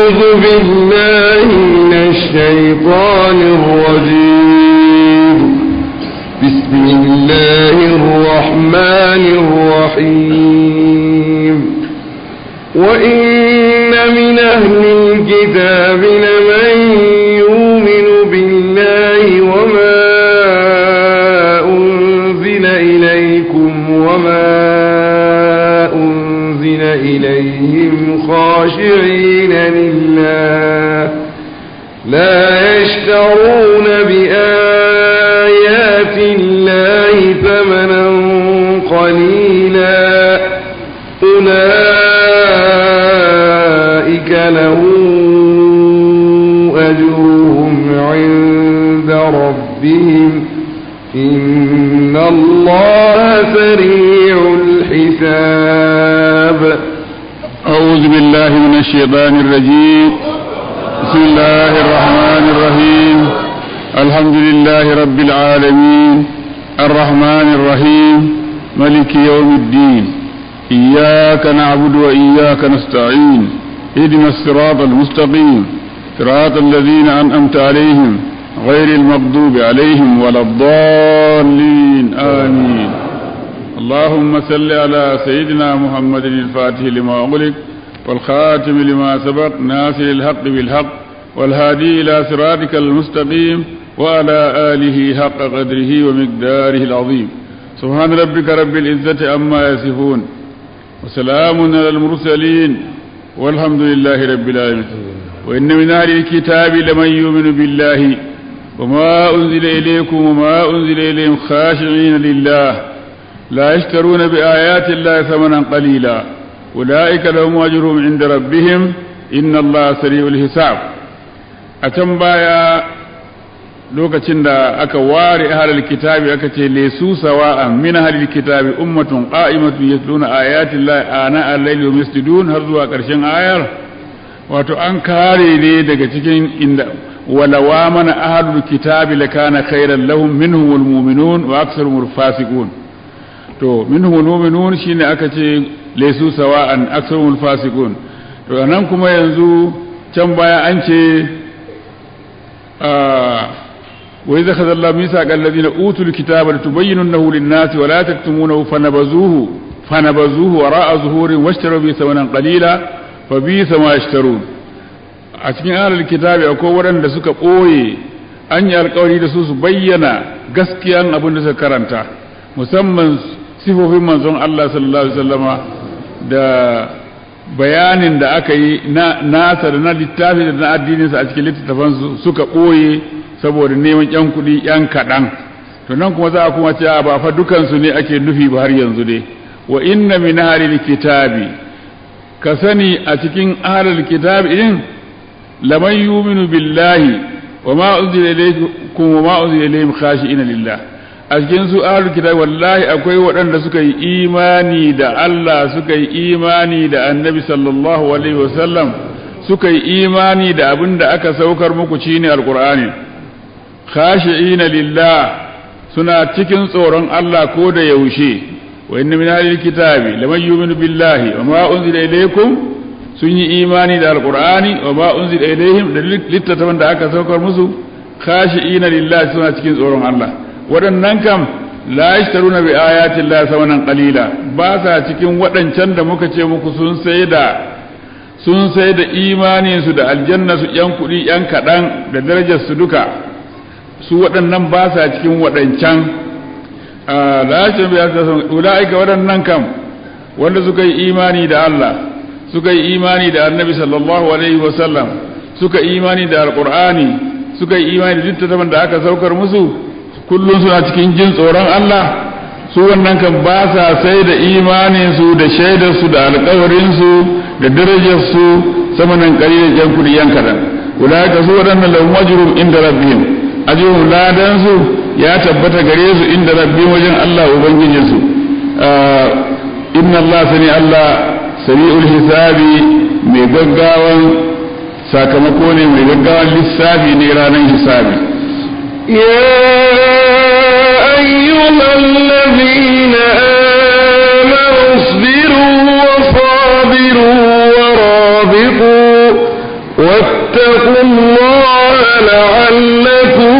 أعوذ بالله من الشيطان الرجيم بسم الله الرحمن الرحيم وإن من أهل الكتاب لمن يؤمن بالله وما أنزل إليكم وما أنزل إليهم خاشعين لله لا يشترون بآيات الله ثمنا قليلا أولئك لهم أجرهم عند ربهم إن الله سريع الحساب أعوذ بالله من الشيطان الرجيم بسم الله الرحمن الرحيم الحمد لله رب العالمين الرحمن الرحيم ملك يوم الدين إياك نعبد وإياك نستعين اهدنا الصراط المستقيم صراط الذين أنعمت عليهم غير المغضوب عليهم ولا الضالين آمين اللهم صل على سيدنا محمد الفاتح لما أغلق والخاتم لما سبق ناصر الحق بالحق والهادي إلى صراطك المستقيم وعلى آله حق قدره ومقداره العظيم سبحان ربك رب العزة عما يصفون وسلام على المرسلين والحمد لله رب العالمين وإن من أهل الكتاب لمن يؤمن بالله وما أنزل إليكم وما أنزل إليهم خاشعين لله لا يشترون بآيات الله ثمنا قليلا أولئك لهم أجرهم عند ربهم إن الله سريع الحساب أتم بايا lokacin da aka ware ahlul kitabi aka ce lesu sawa'an min ahlul kitabi ummatun qa'imatun yatluna ayati llahi ana al-layli wa yasjudun har zuwa karshen ayar wato an kare ne daga cikin inda walawa mana ahlul kitabi lakana khairan lahum minhumul mu'minun wa aktsaruhum fasiqun to minhumul mu'minun shine aka ce lesu sawa'an aktsaruhum fasiqun to nan kuma yanzu can baya an ce وإذا أخذ الله ميثاق الذين أوتوا الكتاب لتبيننه للناس ولا تكتمونه فنبذوه فنبذوه وراء ظهور واشتروا به ثمنا قليلا فبئس ما يشترون a cikin ahlul kitabi akwai waɗanda suka ɓoye an yi alkawari da su su bayyana gaskiyan abin da suka karanta musamman sifofin manzon Allah sallallahu alaihi wasallama da bayanin da aka yi na nasa da na littafi da na addininsa a cikin littattafan suka ɓoye saboda neman yan kuɗi yan kaɗan to nan kuma za a kuma ce ba fa dukansu ne ake nufi ba har yanzu dai wa inna min ahlil kitabi ka sani a cikin ahlil kitabi din laman yuminu billahi wa ma unzila ilaykum wa ma unzila ilayhim khashi'ina lillah a cikin su ahlul kitabi wallahi akwai waɗanda suka yi imani da Allah suka yi imani da annabi sallallahu alaihi wasallam suka yi imani da abin da aka saukar muku shine alqur'ani khashi'ina lillah suna cikin tsoron Allah ko da yaushe wa inna min ahlil kitabi laman yu'minu billahi wa ma unzila ilaykum sun yi imani da alqur'ani wa ma unzila ilayhim da littattafan da aka saukar musu khashi'ina lillah suna cikin tsoron Allah waɗannan kam la yashtaruna bi ayati llahi samanan qalila ba sa cikin waɗancan da muka ce muku sun sai da sun sai da imanin su da aljanna su yan kuɗi yan kaɗan da darajar su duka su waɗannan ba sa cikin waɗancan lashin biya ta sun ula'ika waɗannan kam wanda suka yi imani da Allah suka yi imani da annabi sallallahu alaihi wasallam suka yi imani da alƙur'ani suka yi imani da littattafan da aka saukar musu kullum suna cikin jin tsoron Allah su wannan kan ba sa sai da imaninsu da shaidarsu da alƙawarinsu da darajarsu sama nan ƙari da ƴan kuɗi yan kaɗan ula'ika su waɗannan lahum ajrun inda rabbihim ajihun ladansu ya tabbata gare su inda rabbi wajen Allah Ubangijinsu inna Allah sani Allah sari'ul hisabi mai gaggawan sakamako ne mai gaggawan lissafi ne ranar hisabi يا أيها الذين آمنوا اصبروا وصابروا ورابطوا واتقوا الله لعلكم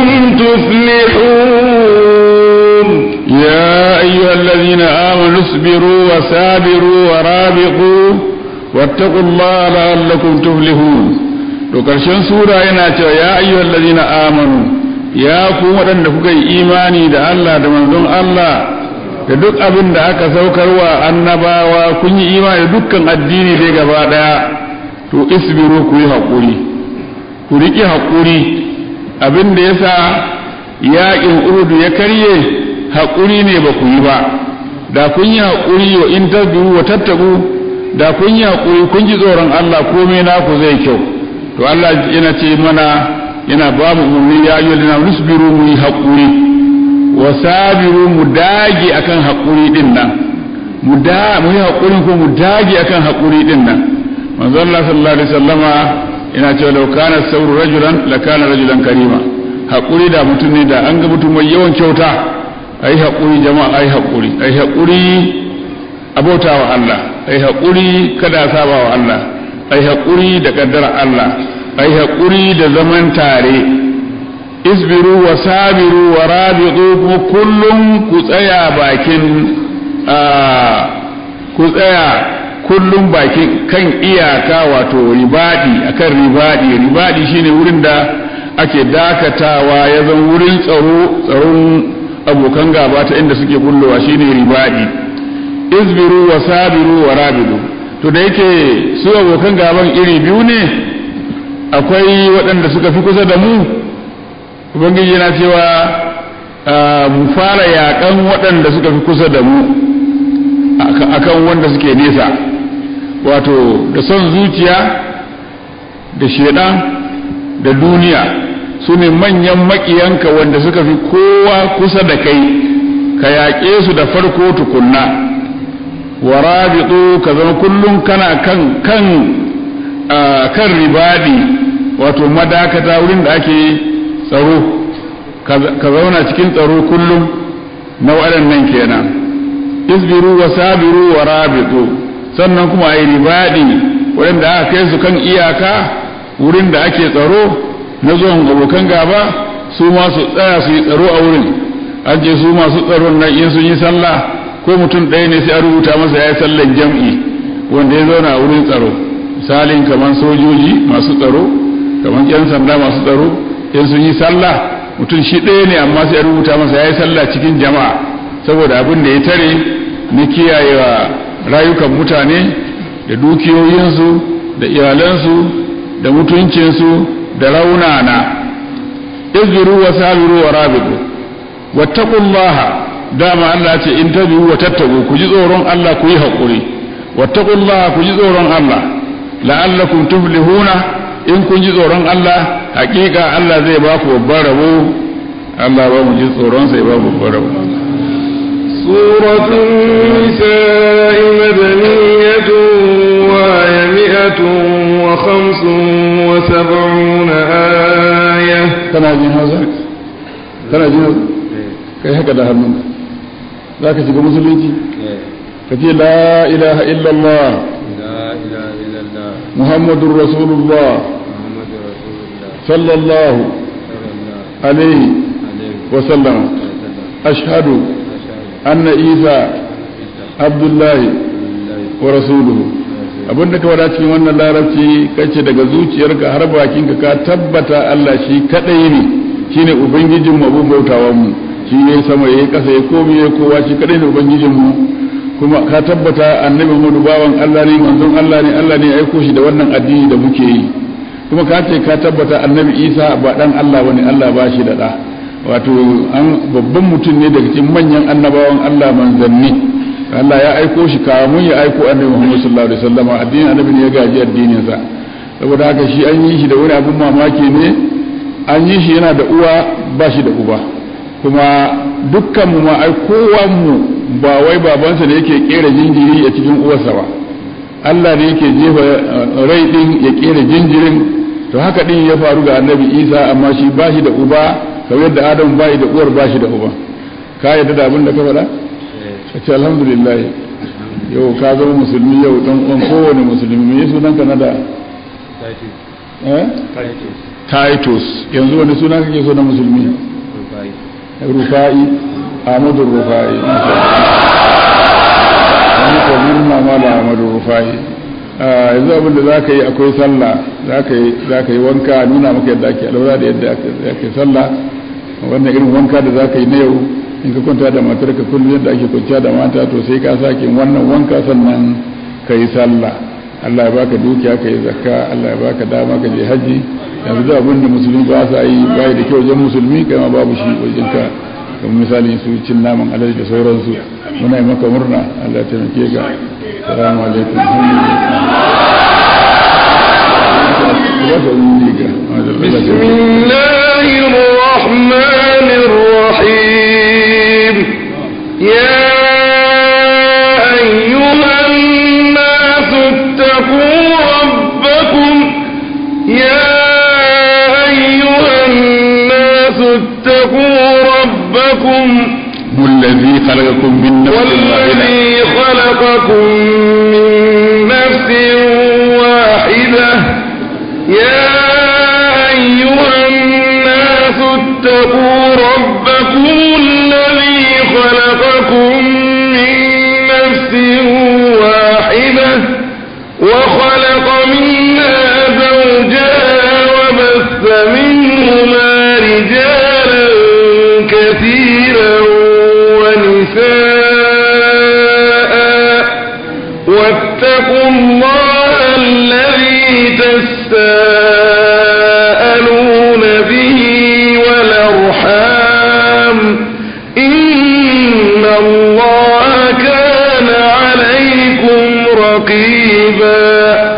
تفلحون يا أيها الذين آمنوا اصبروا وسابروا ورابطوا واتقوا الله لعلكم تفلحون to karshen sura yana cewa ya ayyuhal ladina amanu ya ku waɗanda kuka yi imani da Allah da manzon Allah da duk abin da aka saukarwa annabawa kun yi imani da dukkan addini dai gaba daya to isbiru ku yi haƙuri ku riƙi haƙuri abin da yasa yaƙin urudu ya karye haƙuri ne ba ku yi ba da kun yi haƙuri wa in tasbiru wa tattaku da kun yi haƙuri kun ji tsoron Allah komai naku zai kyau to Allah yana ce mana yana ba mu umarni ya yi lana nusbiru mu yi haƙuri wa sabiru mu dage akan haƙuri din nan mu da mu yi haƙuri ko mu dage akan haƙuri din nan manzo Allah sallallahu alaihi wasallama yana cewa law kana sauru rajulan la kana rajulan karima haƙuri da mutum ne da an ga mutum mai yawan kyauta ai haƙuri jama'a ai haƙuri ai haƙuri abautawa Allah ai haƙuri kada a saba wa Allah ai haƙuri da ƙaddara Allah ai haƙuri da zaman tare isbiru wa sabiru wa rabitu kuma kullum ku tsaya bakin ku tsaya kullum bakin kan iyaka wato ribadi akan ribadi ribadi shine wurin da ake dakatawa ya zan wurin tsaro tsaron abokan gaba ta inda suke bullowa shine ribadi isbiru wa sabiru wa rabidu to da yake su abokan gaban iri biyu ne akwai waɗanda suka fi kusa da mu ubangiji yana cewa mu fara yaƙan waɗanda suka fi kusa da mu akan wanda suke nesa wato da son zuciya da shedan da duniya su ne manyan maƙiyanka wanda suka fi kowa kusa da kai ka yaƙe su da farko tukunna wa rabitu ka zama kullum kana kan kan kan ribadi wato madakata wurin da ake tsaro ka zauna cikin tsaro kullum na waɗannan kenan isbiru wa sabiru wa rabitu sannan kuma a yi ribadi waɗanda aka kai su kan iyaka wurin da ake tsaro na zuwan abokan gaba su ma su tsaya su yi tsaro a wurin an ce su masu tsaron nan in sun yi sallah ko mutum ɗaya ne sai a rubuta masa ya yi sallan jam'i wanda ya zauna a wurin tsaro misalin kamar sojoji masu tsaro kamar yan sanda masu tsaro in sun yi sallah mutum shi ɗaya ne amma sai a rubuta masa ya yi sallah cikin jama'a saboda abin da ya tare na kiyayewa rayukan mutane da dukiyoyinsu da iyalansu da mutuncinsu da raunana izbiru wa sabiru wa rabitu wattaqullaha dama Allah ce in tabi'u wa tattabu ku ji tsoron Allah ku yi haƙuri wattaqullaha ku ji tsoron Allah la'allakum tuflihuna in kun ji tsoron Allah hakika Allah zai ba ku babban rabo Allah ba mu ji tsoron sai ba babban rabo سورة النساء مدنية وهي مئة وخمس وسبعون آية kana jin hausa kana jin hausa kai haka da hannunka za ka shiga musulunci ka ce la ilaha illallah لا إله إلا الله muhammadun rasulullah محمد رسول الله sallallahu صلى الله alaihi عليه wasallam وسلم ashhadu أشهد anna isa abdullahi بالله wa rasuluhu abinda ka wada cikin wannan larabci kace daga zuciyarka har bakinka ka tabbata Allah shi kadai ne shine ubangijin mu abun bautawan mu shi ne sama yayi kasa yayi komai yayi kowa shi kadai ne ubangijin mu kuma ka tabbata annabi Muhammadu bawan Allah ne manzon Allah ne Allah ne ya aiko shi da wannan addini da muke yi kuma ka ce ka tabbata annabi Isa ba dan Allah bane Allah ba shi da da wato an babban mutum ne daga cikin manyan annabawan Allah manzanni Allah ya aiko shi kamun ya aiko annabi Muhammad sallallahu alaihi wasallam addinin annabi ne ya gaji addinin sa saboda haka shi an yi shi da wani abun mamaki ne an yi shi yana da uwa ba shi da uba kuma dukkan mu ma ai kowan mu ba wai babansa da yake kera jinjiri a cikin uwarsa ba Allah ne yake jefa rai din ya kera jinjirin to haka din ya faru ga annabi Isa amma shi ba shi da uba kamar yadda Adam ba shi da uwar ba shi da uba ka yadda da abin da ka faɗa ka ce alhamdulillah yau ka zama musulmi yau dan uwan kowane musulmi me sunan ka na da eh titus yanzu wani suna kake so na musulmi rufa'i ahmadu rufa'i wani kwamir mama da ahmadu rufa'i yanzu abin da za ka yi akwai sallah za ka yi wanka nuna maka yadda ake alaura da yadda ake sallah wannan irin wanka da za ka yi na yau in ka kwanta da matar ka kullum yadda ake kwanciya da mata to sai ka sake wannan wanka sannan ka yi sallah Allah ya baka dukiya ka yi zakka Allah ya baka dama ka je haji yanzu da abin da musulmi ba sa yi bai da kyau wajen musulmi kai ma babu shi wajen ka kamar misali su cin naman alaji da sauransu muna yi maka murna Allah ya taimake ka salamu alaikum بسم الله الرحمن الرحيم يا أيها الناس اتقوا ربكم يا أيها الناس اتقوا ربكم الذي خلقكم من نفس واحدة والذي خلقكم من نفس واحدة يا أيها الناس اتقوا ربكم الذي خلقكم من نفس واحدة وخلق منها زوجها وبث منهما رجالا كثيرا ونساء واتقوا الله الذي تساءلون به والأرحام إن الله كان عليكم رقيبا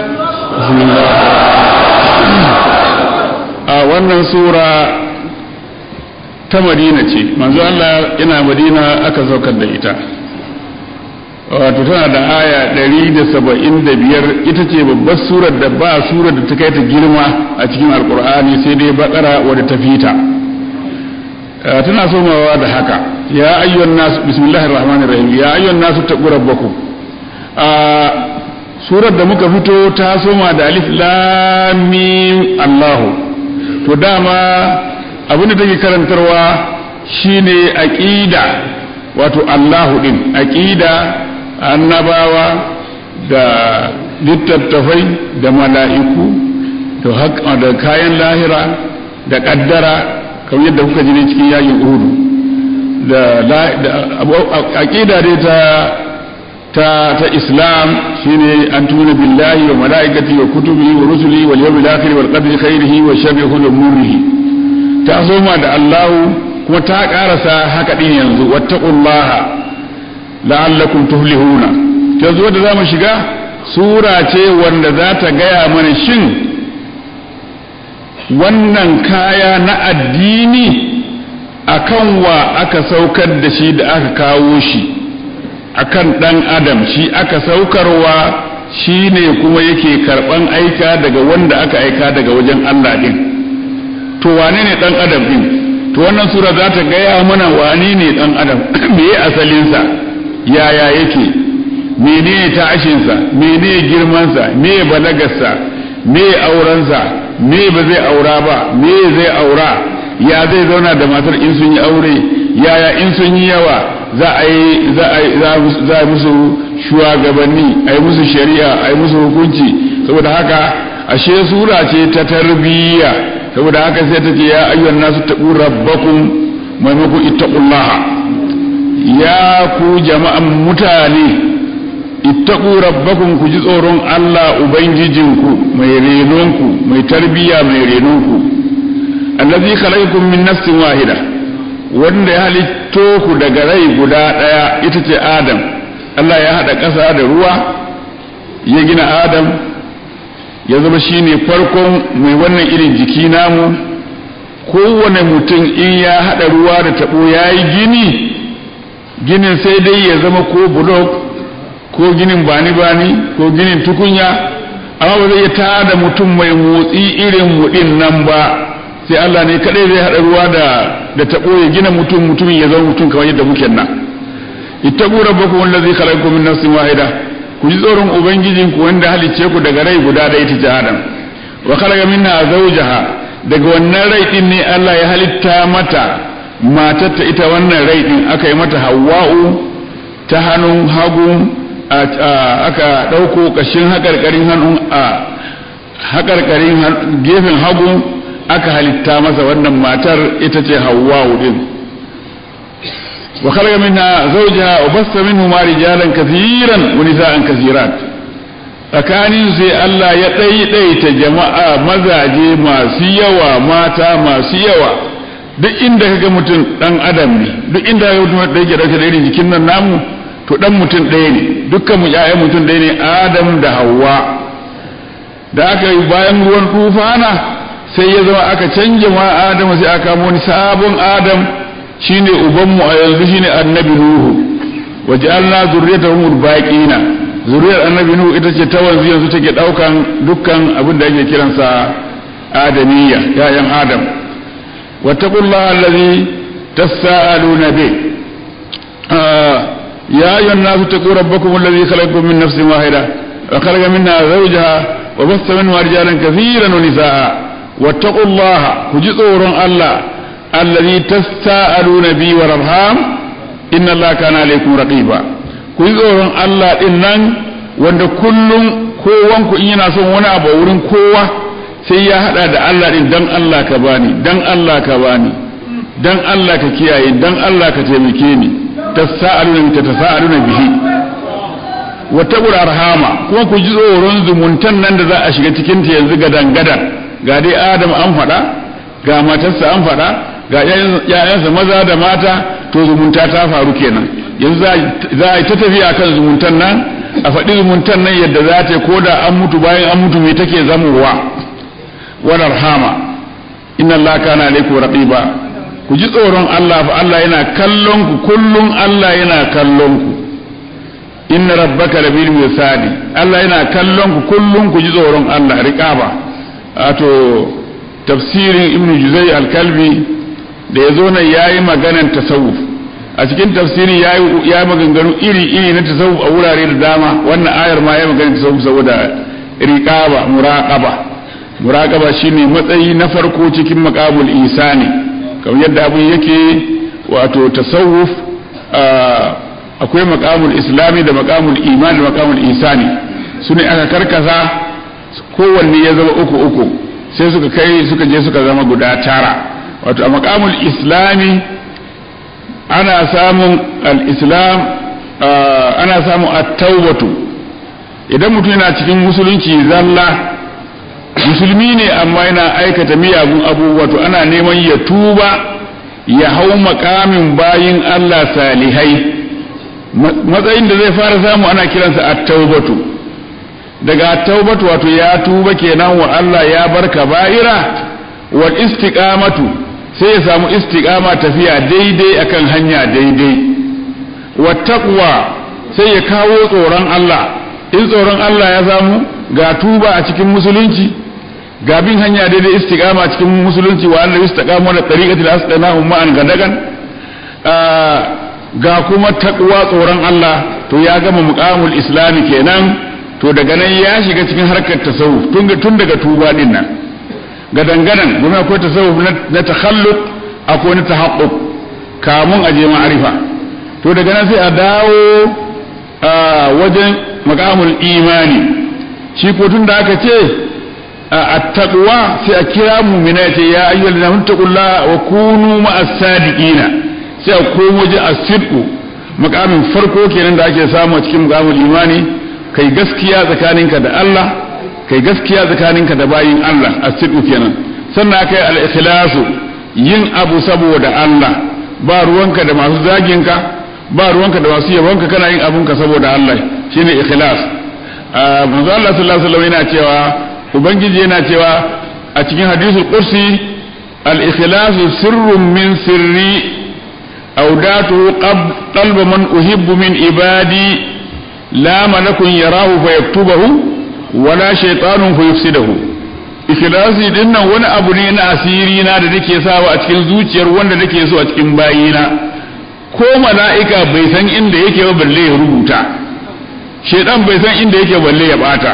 a wannan sura ta madina ce manzo Allah yana madina aka saukar da ita wato tana da aya 175 ita ce babbar surar da ba surar da ta kai ta girma a cikin alkur'ani sai dai bakara wadda ta fita tana somawa da haka ya ayyuhan nas bismillahir rahmanir rahim ya ayyuhan nas taqu rabbakum a surar da muka fito ta soma da alif lam mim Allah to dama abin da take karantarwa shine aqida wato Allahu din aqida annabawa da littattafai da mala'iku da kayan lahira da kaddara kamar yadda kuka ji cikin yakin uhudu da aqida dai ta ta ta islam shine an tuna billahi wa malaikati wa kutubi wa rusuli wal yawmil akhir wal qadri khairihi wa sharrihi wa murrihi ta soma da Allah kuma ta karasa haka din yanzu wattaqullaha la'allakum tuflihuna ta zo da zamu shiga sura ce wanda za ta gaya mana shin wannan kaya na addini akan wa aka saukar da shi da aka kawo shi akan dan adam shi aka saukarwa shi ne kuma yake karban aika daga wanda aka aika daga wajen Allah din to wane ne dan adam din to wannan sura za ta gaya mana wane ne dan adam me asalinsa yaya yake menene tashinsa menene girmansa me balagarsa me aurensa me ba zai aura ba me zai aura ya zai zauna da matar in sun yi aure yaya in sun yi yawa za a yi za a musu shugabanni a yi musu shari'a a yi musu hukunci saboda haka ashe sura ce ta tarbiyya saboda haka sai ta ce ya ayyuhan nasu taqu rabbakum maimakon ittaqullaha ya ku jama'an mutane ittaqu rabbakum ku ji tsoron Allah ubangijinku mai renonku mai tarbiyya mai renonku allazi khalaqakum min nafsin wahida wanda ya halitto ku daga rai guda daya ita ce Adam Allah ya hada ƙasa da ruwa ya gina Adam ya zama shine farkon mai wannan irin jiki namu kowane mutum in ya hada ruwa da tabo yayi gini ginin sai dai ya zama ko bulok ko ginin bani-bani ko ginin tukunya amma ba zai iya tada mutum mai motsi irin mudin nan ba sai Allah ne kadai zai hada ruwa da da tabo ya gina mutum mutumin ya zama mutum kamar yadda muke nan ittaqu rabbakum allazi khalaqakum min nafsin wahida ku ji tsoron ubangijinku wanda halicce ku daga rai guda da ita Adam wa khalaqa minha zawjaha daga wannan rai din ne Allah ya halitta mata matarta ita wannan rai din aka yi mata hawa'u ta hannun hagu aka ɗauko ƙashin haƙarƙarin hannun a haƙarƙarin gefen hagu aka halitta masa wannan matar ita ce hawa'u din wa khalaqa minha zawjaha wa bassa minhuma rijalan kathiran wa nisa'an kathirat tsakanin sai Allah ya ɗaiɗaita jama'a mazaje masu yawa mata masu yawa duk inda kaga mutum dan adam ne duk inda kaga mutum da yake dauke da irin jikin nan namu to dan mutum ɗaya ne dukkan mu ƴaƴan mutum ɗaya ne Adam da Hawwa da aka yi bayan ruwan tufana sai ya zama aka canja ma Adam sai aka kamo wani sabon Adam shine uban mu a yanzu shine Annabi Nuhu waja'alna zurriyatahu baqina zuriyar Annabi Nuhu ita ce ta wanzu yanzu take daukan dukkan abin da ake kiransa Adamiyya ƴaƴan Adam واتقوا الله الذي تساءلون به آه يا أيها الناس اتقوا ربكم الذي خلقكم من نفس واحدة وخلق منها زوجها وبث منها رجالا كثيرا ونساء واتقوا الله كجزور الله الذي تساءلون به والأرحام إن الله كان عليكم رقيبا كجزور الله إنن wanda kullum kowanku in yana son wani abu a wurin kowa sai ya hada da Allah din dan Allah ka bani dan Allah ka bani dan Allah ka kiyaye dan Allah ka taimake ni tasaaluna ta tasaaluna bihi wa taqul arhama kuma ku ji tsoron zumuntan nan da za a shiga cikin ta yanzu gadan gadan ga dai Adam an faɗa ga matarsa an faɗa ga ƴaƴansa maza da mata to zumunta ta faru kenan yanzu za a yi ta tafiya kan zumuntan nan a faɗi zumuntan nan yadda za ta ko da an mutu bayan an mutu me take zamowa wararhama inna Allah kana alaikum raqiba ku ji tsoron Allah fa Allah yana kallon ku kullum Allah yana kallon ku inna rabbaka labil misali Allah yana kallon ku kullum ku ji tsoron Allah riqaba wato tafsirin ibn juzai al-kalbi da yazo nan yayi maganan tasawuf a cikin tafsirin yayi ya maganganu iri iri na tasawuf a wurare da dama wannan ayar ma yayi maganan tasawuf saboda riqaba muraqaba muraqaba shine matsayi na farko cikin maqamul isani kamar yadda abin yake wato tasawuf akwai maqamul islami da maqamul iman da maqamul isani sune aka karkasa kowanne ya zama uku uku sai suka kai suka je suka zama guda tara wato a maqamul islami ana samun al-islam ana samun at-tawbatu idan mutum yana cikin musulunci zalla musulmi ne amma yana aikata miyagun abubuwa to ana neman ya tuba ya hau makamin bayin Allah salihai matsayin da zai fara samu ana kiransa at-taubatu daga at-taubatu wato ya tuba kenan wa Allah ya bar kaba'ira wal istiqamatu sai ya samu istiqama tafiya daidai akan hanya daidai wat taqwa sai ya kawo tsoron Allah in tsoron Allah ya samu ga tuba a cikin musulunci ga bin hanya daidai istiqama cikin musulunci wa Allah istiqama da tariqatul asqanahum ma'an gadagan ga kuma takwa tsoron Allah to ya gama muqamul islami kenan to daga nan ya shiga cikin harkar tasawuf tun daga tuba din nan gadangadan domin akwai tasawuf na takhalluq akwai na tahaqquq kamun aje ma'arifa to daga nan sai a dawo wajen muqamul imani shi ko tun da aka ce attaqwa sai a kira mu'mina ya ce ya ayyuhal ladina taqullaha wa kunu ma'as sadiqina sai a komo waje as-sidqu makamin farko kenan da ake samu a cikin muqamul imani kai gaskiya tsakaninka da Allah kai gaskiya tsakaninka da bayin Allah as-sidqu kenan sannan kai al-ikhlasu yin abu saboda Allah ba ruwanka da masu zaginka ba ruwanka da masu yabonka kana yin abunka saboda Allah shine ikhlas manzo Allah sallallahu alaihi wasallam yana cewa ubangiji yana cewa a cikin hadisul qudsi al-ikhlasu sirrun min sirri أوداته قلب من أحب من عبادي لا ملك يراه فيكتبه ولا شيطان فيفسده ikhlasi din nan wani abu ne na asiri na da nake sawa a cikin zuciyar wanda nake so a cikin bayina ko mala'ika bai san inda yake ba balle ya rubuta shedan bai san inda yake balle ya bata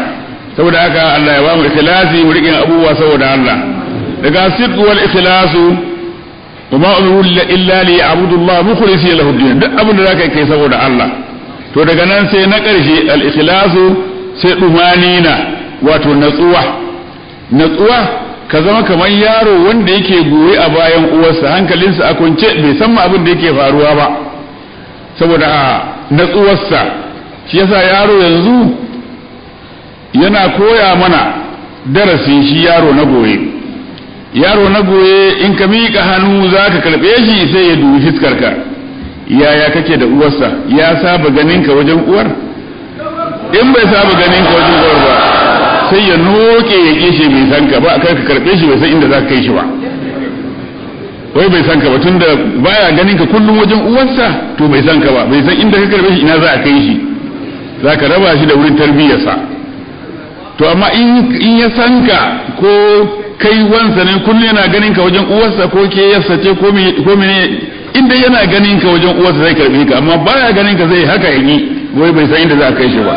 saboda haka Allah ya ba mu ikhlasi mu riƙe abubuwa saboda Allah daga sidq wal ikhlasu wa ma umiru illa li ya'budu Allah mukhlisina lahu din duk abin da zaka kai saboda Allah to daga nan sai na ƙarshe al ikhlasu sai dumanina wato natsuwa natsuwa ka zama kamar yaro wanda yake goye a bayan uwarsa hankalinsa a kwance bai san ma abin da yake faruwa ba saboda natsuwarsa shi yasa yaro yanzu yana koya mana darasi shi yaro na goye yaro na goye in ka miƙa hannu za ka karɓe shi sai ya dubi fiskarka yaya kake da uwarsa ya saba ganinka wajen uwar in bai saba ganinka wajen uwar ba sai ya noke ya kishe bai san ka ba kai ka karɓe shi bai san inda za ka kai shi ba wai bai san ka ba tunda baya ganin ka kullum wajen uwarsa to bai san ka ba bai san inda ka karɓe shi ina za a kai shi za ka raba shi da wurin tarbiyyarsa to amma in ya san ka ko kai wansa ne kullum yana ganin ka wajen uwarsa ko ke yassa ce ko mene inda yana ganin ka wajen uwarsa zai karbe ka amma baya ganin ka zai haka yi wai bai san inda za a kai shi ba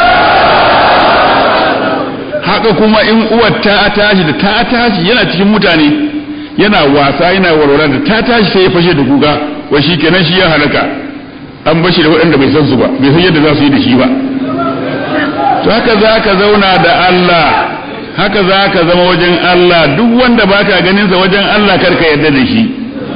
haka kuma in uwar ta tashi da ta tashi yana cikin mutane yana wasa yana warwara da ta tashi sai ya fashe da kuga wai shi kenan shi ya halaka an bashi da waɗanda bai san su ba bai san yadda za su yi da shi ba to haka za ka zauna da Allah haka za ka zama wajen Allah duk wanda baka ganin sa wajen Allah karka yarda da shi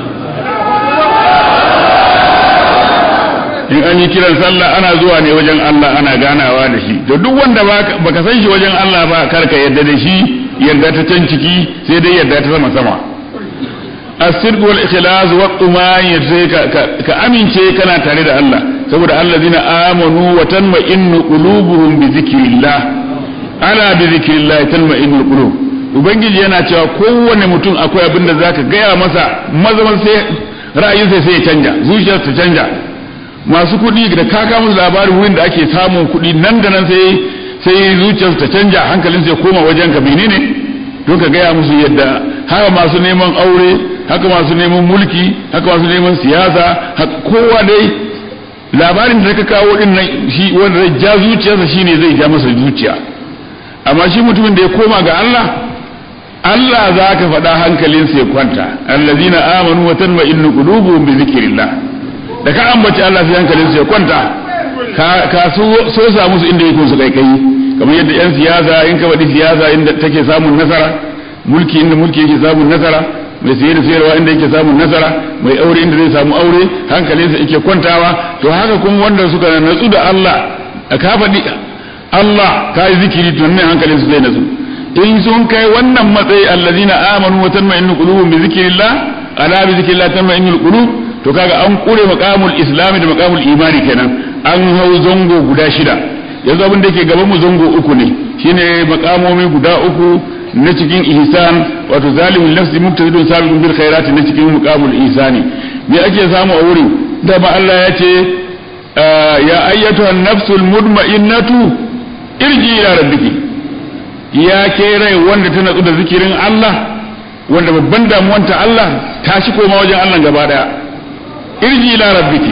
in an yi kiran sallah ana zuwa ne wajen Allah ana ganawa da shi to duk wanda baka san shi wajen Allah ba karka yarda da shi yarda ta can ciki sai dai yarda ta sama sama as-sidq wal ikhlas wa tumayin sai ka amince kana tare da Allah saboda allazina amanu wa tanma'innu qulubuhum bi zikrillah ala bi zikrillah tanma'innul qulub ubangiji yana cewa kowanne mutum akwai abin da zaka gaya masa mazaman sai ra'ayinsa sai ya canja zuciyarsa ta canja masu kuɗi da kaka musu labarin wurin da ake samun kuɗi nan da nan sai sai zuciyarsa ta canja hankalin sai koma wajen ka menene don ka gaya musu yadda haka masu neman aure haka masu neman mulki haka masu neman siyasa kowa dai labarin da ka kawo din nan shi wanda zai ja zuciyarsa shine zai ja masa zuciya amma shi mutumin da ya koma ga Allah Allah za ka faɗa hankalinsa ya kwanta allazina amanu wa tanma'innu qulubuhum bi zikrillah da ka ambaci Allah sai hankalinsa ya kwanta ka so sa musu inda yake su kai kai kamar yadda yan siyasa in ka faɗi siyasa inda take samun nasara mulki inda mulki yake samun nasara mai siye da sayarwa inda yake samun nasara mai aure inda zai samu aure hankalinsa yake kwantawa to haka kuma wanda suka natsu da Allah ka faɗi Allah ka yi zikiri to nan hankalinsu zai natsu in sun kai wannan matsayi allazina amanu wa tanma'innu qulubuhum bi zikrillah ala bi zikrillah tanma'innul qulub to kaga an kure maqamul islam da maqamul imani kenan an hau zango guda shida yanzu abin da yake gaban mu zango uku ne shine maqamomi guda uku na cikin ihsan wato zalimul nafsi muktadidun sabiqun bil khairati na cikin muqamul ihsani me ake samu a wurin da ba Allah ya ce ya ayyatuhan nafsul mudma'innatu irji ila rabbiki ya ke rai wanda ta natsu da zikirin Allah wanda babban damuwanta Allah ta shi koma wajen Allah gaba daya irji ila rabbiki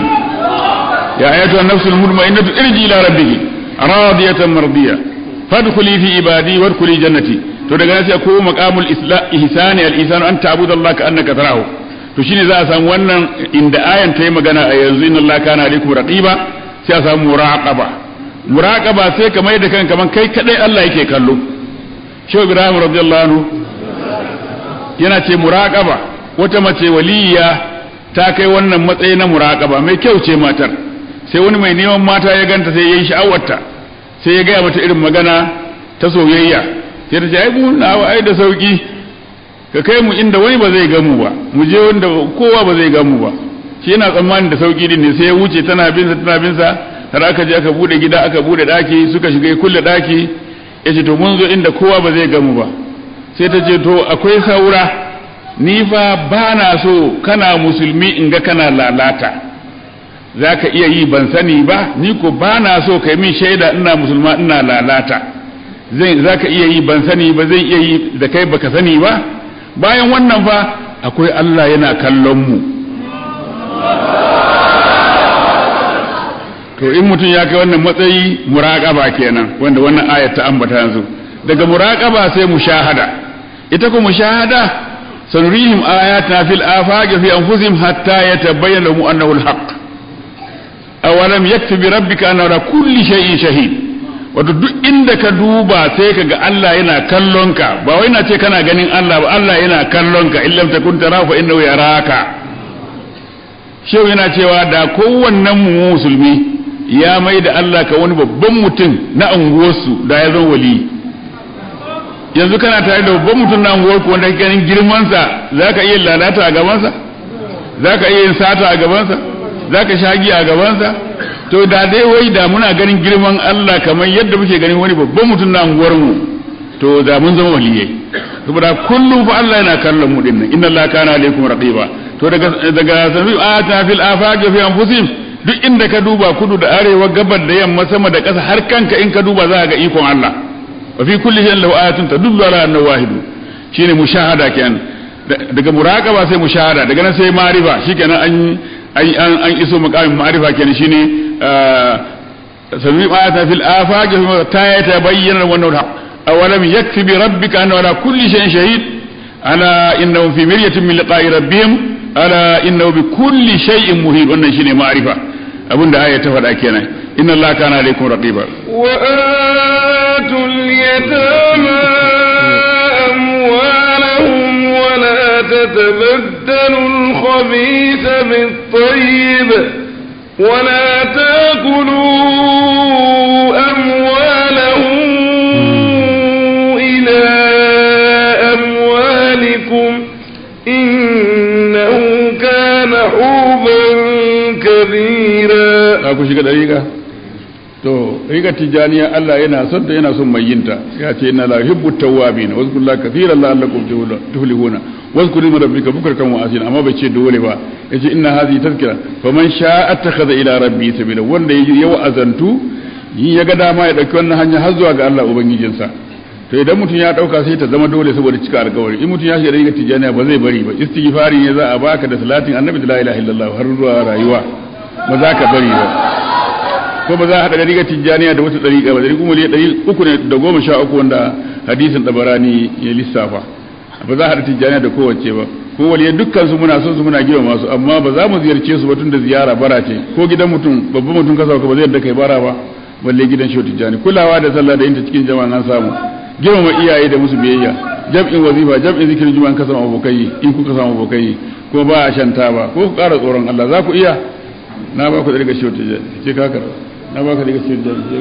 ya ayyatuhan nafsul mudma'innatu irji ila rabbiki radiyatan mardiya fadkhuli fi ibadi wadkhuli jannati to daga nan sai ko maqamul ihsani al ihsanu an ta'budu Allah ka annaka tarahu to shine za a samu wannan inda ayan ta yi magana a yanzu inna Allah kana alaikum raqiba sai a samu muraqaba muraqaba sai ka mai da kanka kaman kai kadai Allah yake kallo Shehu Ibrahim radiyallahu anhu yana ce muraqaba wata mace waliya ta kai wannan matsayi na muraqaba mai kyau ce matar sai wani mai neman mata ya ganta sai yayi sha'awarta sai ya gaya mata irin magana ta soyayya sai ta ce ai mu na ai da sauki ka kai mu inda wani ba zai gamu ba mu je wanda kowa ba zai gamu ba shi yana tsammanin da sauki din ne sai ya wuce tana bin sa tana bin sa har aka je aka bude gida aka bude daki suka shiga kulle daki yace to mun zo inda kowa ba zai gamu ba sai ta ce to akwai saura ni fa ba na so kana musulmi in ga kana lalata za ka iya yi ban sani ba ni ko ba na so kai min shaida ina musulma ina lalata zai za ka iya yi ban sani ba zai iya yi da kai baka sani ba bayan wannan fa akwai Allah yana kallon mu to in mutum ya kai wannan matsayi muraqaba kenan wanda wannan ayat ta ambata yanzu daga muraqaba sai mushahada ita ko mushahada sanurihim ayatina fil afaqi fi anfusihim hatta yatabayyana lahum annahu alhaq awalam yakfi bi rabbika anna ala kulli shay'in shahid wato duk inda ka duba sai ka ga Allah yana kallon ka ba wai na ce kana ganin Allah ba Allah yana kallon ka illam takun tara fa innahu yaraka shehu yana cewa da kowannen mu musulmi ya mai da Allah ka wani babban mutum na unguwarsu da ya zama wali yanzu kana tare da babban mutum na unguwarku wanda kake ganin girmansa za ka iya lalata a gabansa za ka iya yin sata a gabansa za ka shagi a gabansa to da dai wai da muna ganin girman Allah kamar yadda muke ganin wani babban mutum na unguwarmu to da mun zama waliyai saboda kullum fa Allah yana kallon mu dinnan inna Allah kana alaikum raqiba to daga daga sami ata fil afaq fi anfusihim duk inda ka duba kudu da arewa gabar da yamma sama da ƙasa har kanka in ka duba za ka ga ikon Allah wa fi kulli shay'in lahu ayatun tadullu ala annahu wahid shine mushahada kenan daga muraqaba sai mushahada daga nan sai ma'rifa shikenan an an an iso maqamin ma'rifa kenan shine sami ayata fil afaq ta yatabayyana wannan haq awalam yakfi bi rabbika anna ala kulli shay'in shahid ala innahum fi miryatin min liqa'i rabbihim ala innahu bi kulli shay'in muhit wannan shine ma'rifa abinda aya ta faɗa kenan inna allaha kana alaykum raqiba wa atul yatama amwalahum wa la tatabaddalu al-khabitha bit-tayyib wa la ta'kulu amwalahum ila amwalikum innahu kana huban kabira ku shiga dariƙa to riga tijaniya Allah yana son ta yana son mai yinta ya ce inna la yuhibbu tawwabin wa zkuru la kathiran la'allakum tuflihuna wa zkuru min rabbika bukratan wa asila amma bai ce dole ba yace inna hadhihi tazkira faman sha'a attakhadha ila rabbi sabila wanda ya wa'azantu yin ya ga dama ya dauki wannan hanya har zuwa ga Allah ubangijinsa to idan mutum ya dauka sai ta zama dole saboda cika alkawari in mutum ya shiga riga tijaniya ba zai bari ba istighfari ne za a baka da salatin annabi da la ilaha illallah har zuwa rayuwa ba za ka bari ba ko ba za a haɗa riga tijjaniya da wata ɗariƙa ba ɗariƙu miliyan ɗari uku ne da goma sha uku wanda hadisin ɗabarani ya lissafa ba za a haɗa tijjaniya da kowace ba ko waliyan dukkan su muna son su muna girma masu amma ba za mu ziyarce su ba tun da ziyara bara ce ko gidan mutum babban mutum ka sauka ba zai yadda kai bara ba balle gidan shi tijjani kulawa da sallah da yin ta cikin jama'a an samu girmama iyaye da musu biyayya jam'in wazifa jam'in zikirin juma'a ka samu abokai in kuka samu abokai ko ba a shanta ba ko ku ƙara tsoron Allah za ku iya na ba ku da riga shi tijjani ce ka karɓa na baka daga cikin jami'ai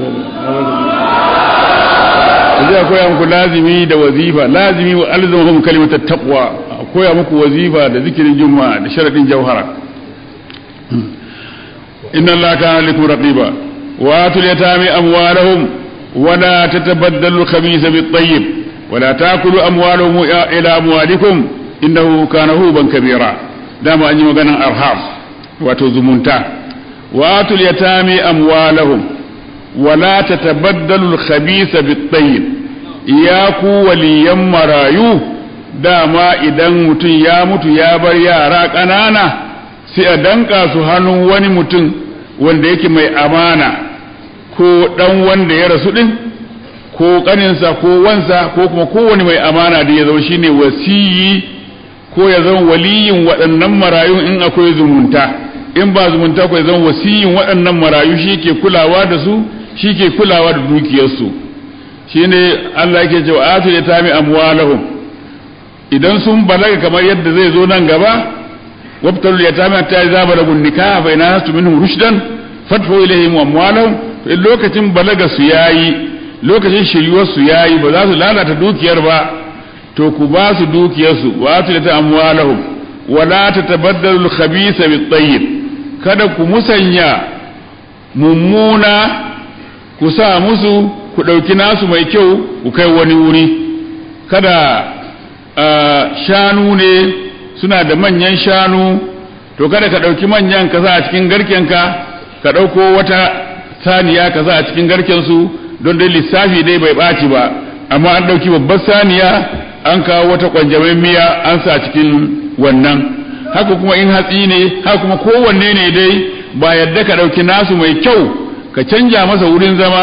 zai koya muku lazimi da wazifa lazimi wa alzamahum kalimatat taqwa koya muku wazifa da zikirin juma'a da sharadin jawhara inna allaha kana lakum raqiba wa atul yatami amwalahum wa la tatabaddalu al-khabitha bit-tayyib wa la ta'kulu amwalahum ila amwalikum innahu kana huban kabira dama an yi maganan arham wato zumunta وآتوا اليتامى أموالهم ولا تتبدلوا الخبيث بالطيب إياكو وليا مرايو dama idan mutum ya mutu ya bar yara ƙanana sai a danka su hannun wani mutum wanda yake mai amana ko ɗan wanda ya rasu ɗin ko ƙaninsa ko wansa ko kuma kowane mai amana da ya zama shine wasiyi ko ya zama waliyin waɗannan marayun in akwai zumunta in ba zumunta ko zan wasiyin waɗannan marayu shi ke kulawa da su shi ke kulawa da dukiyarsu shi ne Allah yake cewa atu ya tami amwalahum idan sun balaga kamar yadda zai zo nan gaba wabtalu ya tami ta za balagun nikah fa ina hastu minhum rushdan fatfu ilayhim amwalahum to in lokacin balaga su yayi lokacin shiryuwar su yayi ba za su lalata dukiyar ba to ku ba su dukiyarsu wa atu ya ta amwalahum wala tatabaddalu al-khabitha bit-tayyib kada ku musanya mummuna ku sa musu ku ɗauki nasu mai kyau ku kai wani wuri kada shanu ne suna da manyan shanu to kada ka ɗauki manyan ka sa a cikin garkenka ka ɗauko wata saniya ka sa a cikin garkensu don dai lissafi dai bai ɓaci ba amma an ɗauki babbar saniya an kawo wata ƙwanjamin miya an sa cikin wannan haka kuma in hatsi ne haka kuma kowanne ne dai ba yadda ka ɗauki nasu mai kyau ka canja masa wurin zama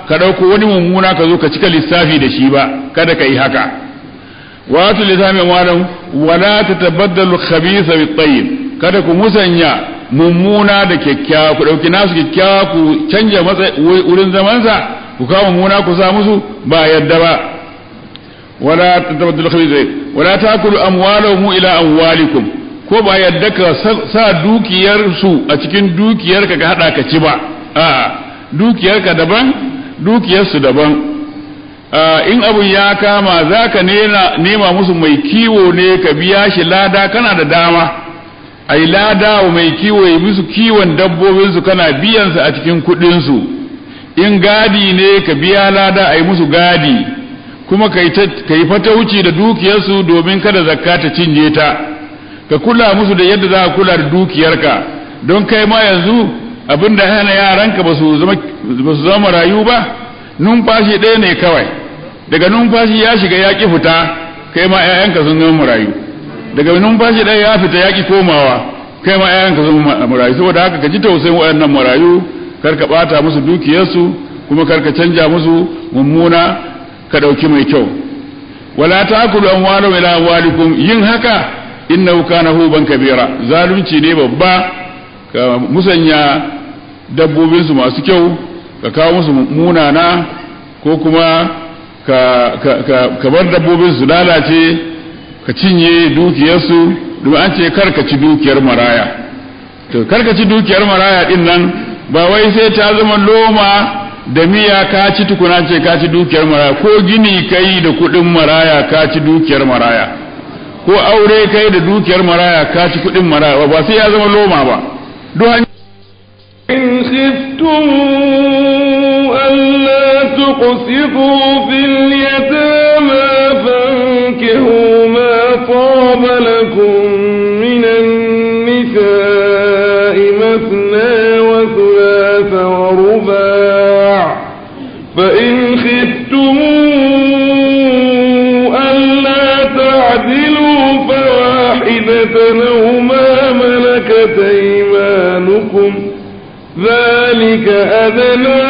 ka ɗauko wani mummuna ka zo ka cika lissafi da shi ba kada ka yi haka wato lissafi malam wala ta tabaddalu khabisa bi tayyib kada ku musanya mummuna da kyakkyawa ku ɗauki nasu kyakkyawa ku canja wurin zamansa ku kawo mummuna ku sa musu ba yadda ba wala ta tabaddalu khabisa wala takulu amwalahum ila amwalikum ko ba yadda ka sa dukiyar su a cikin dukiyarka ka hada ka ci ba a'a dukiyarka daban dukiyarsu daban in abun ya kama za ka nema musu mai kiwo ne ka biya shi lada kana da dama ai lada wa mai kiwo ya musu kiwon dabbobinsu kana biyansa a cikin kudinsu in gadi ne ka biya lada ai musu gadi kuma ka yi fatauci da dukiyarsu domin kada zakka ta cinye ta ka kula musu da yadda za ka kula da dukiyarka don kai ma yanzu abin da hana yaranka ba su zama marayu ba numfashi ɗaya ne kawai daga numfashi ya shiga yaƙi fita kai ma 'ya'yanka sun zama marayu daga numfashi ɗaya ya fita yaƙi komawa kai ma 'ya'yanka sun zama marayu saboda haka ka ji tausayin waɗannan marayu kar ka ɓata musu dukiyarsu kuma kar ka canja musu mummuna ka ɗauki mai kyau wala ta'kulu amwalahum ila amwalikum yin haka innahu kana huban kabira zalunci ne babba ka musanya dabbobinsu masu kyau ka kawo musu munana ko kuma ka bar dabbobin su lalace ka cinye dukiyarsu domin an ce karka ci dukiyar maraya to karka ci dukiyar maraya din nan ba wai sai ta zama loma da miya ka ci tukuna ce ka ci dukiyar maraya ko gini kai da kudin maraya ka ci dukiyar maraya ko aure kai da dukiyar maraya ka ci kudin maraya ba sai ya zama loma ba duk إن خفتم ألا تقسطوا في اليتامى فانكحوا ما طاب لكم من النساء مثنى وثلاث ورباع فإن خفتم ألا تعدلوا فواحدة أو ما ملكت أيمانكم ذلك أدنى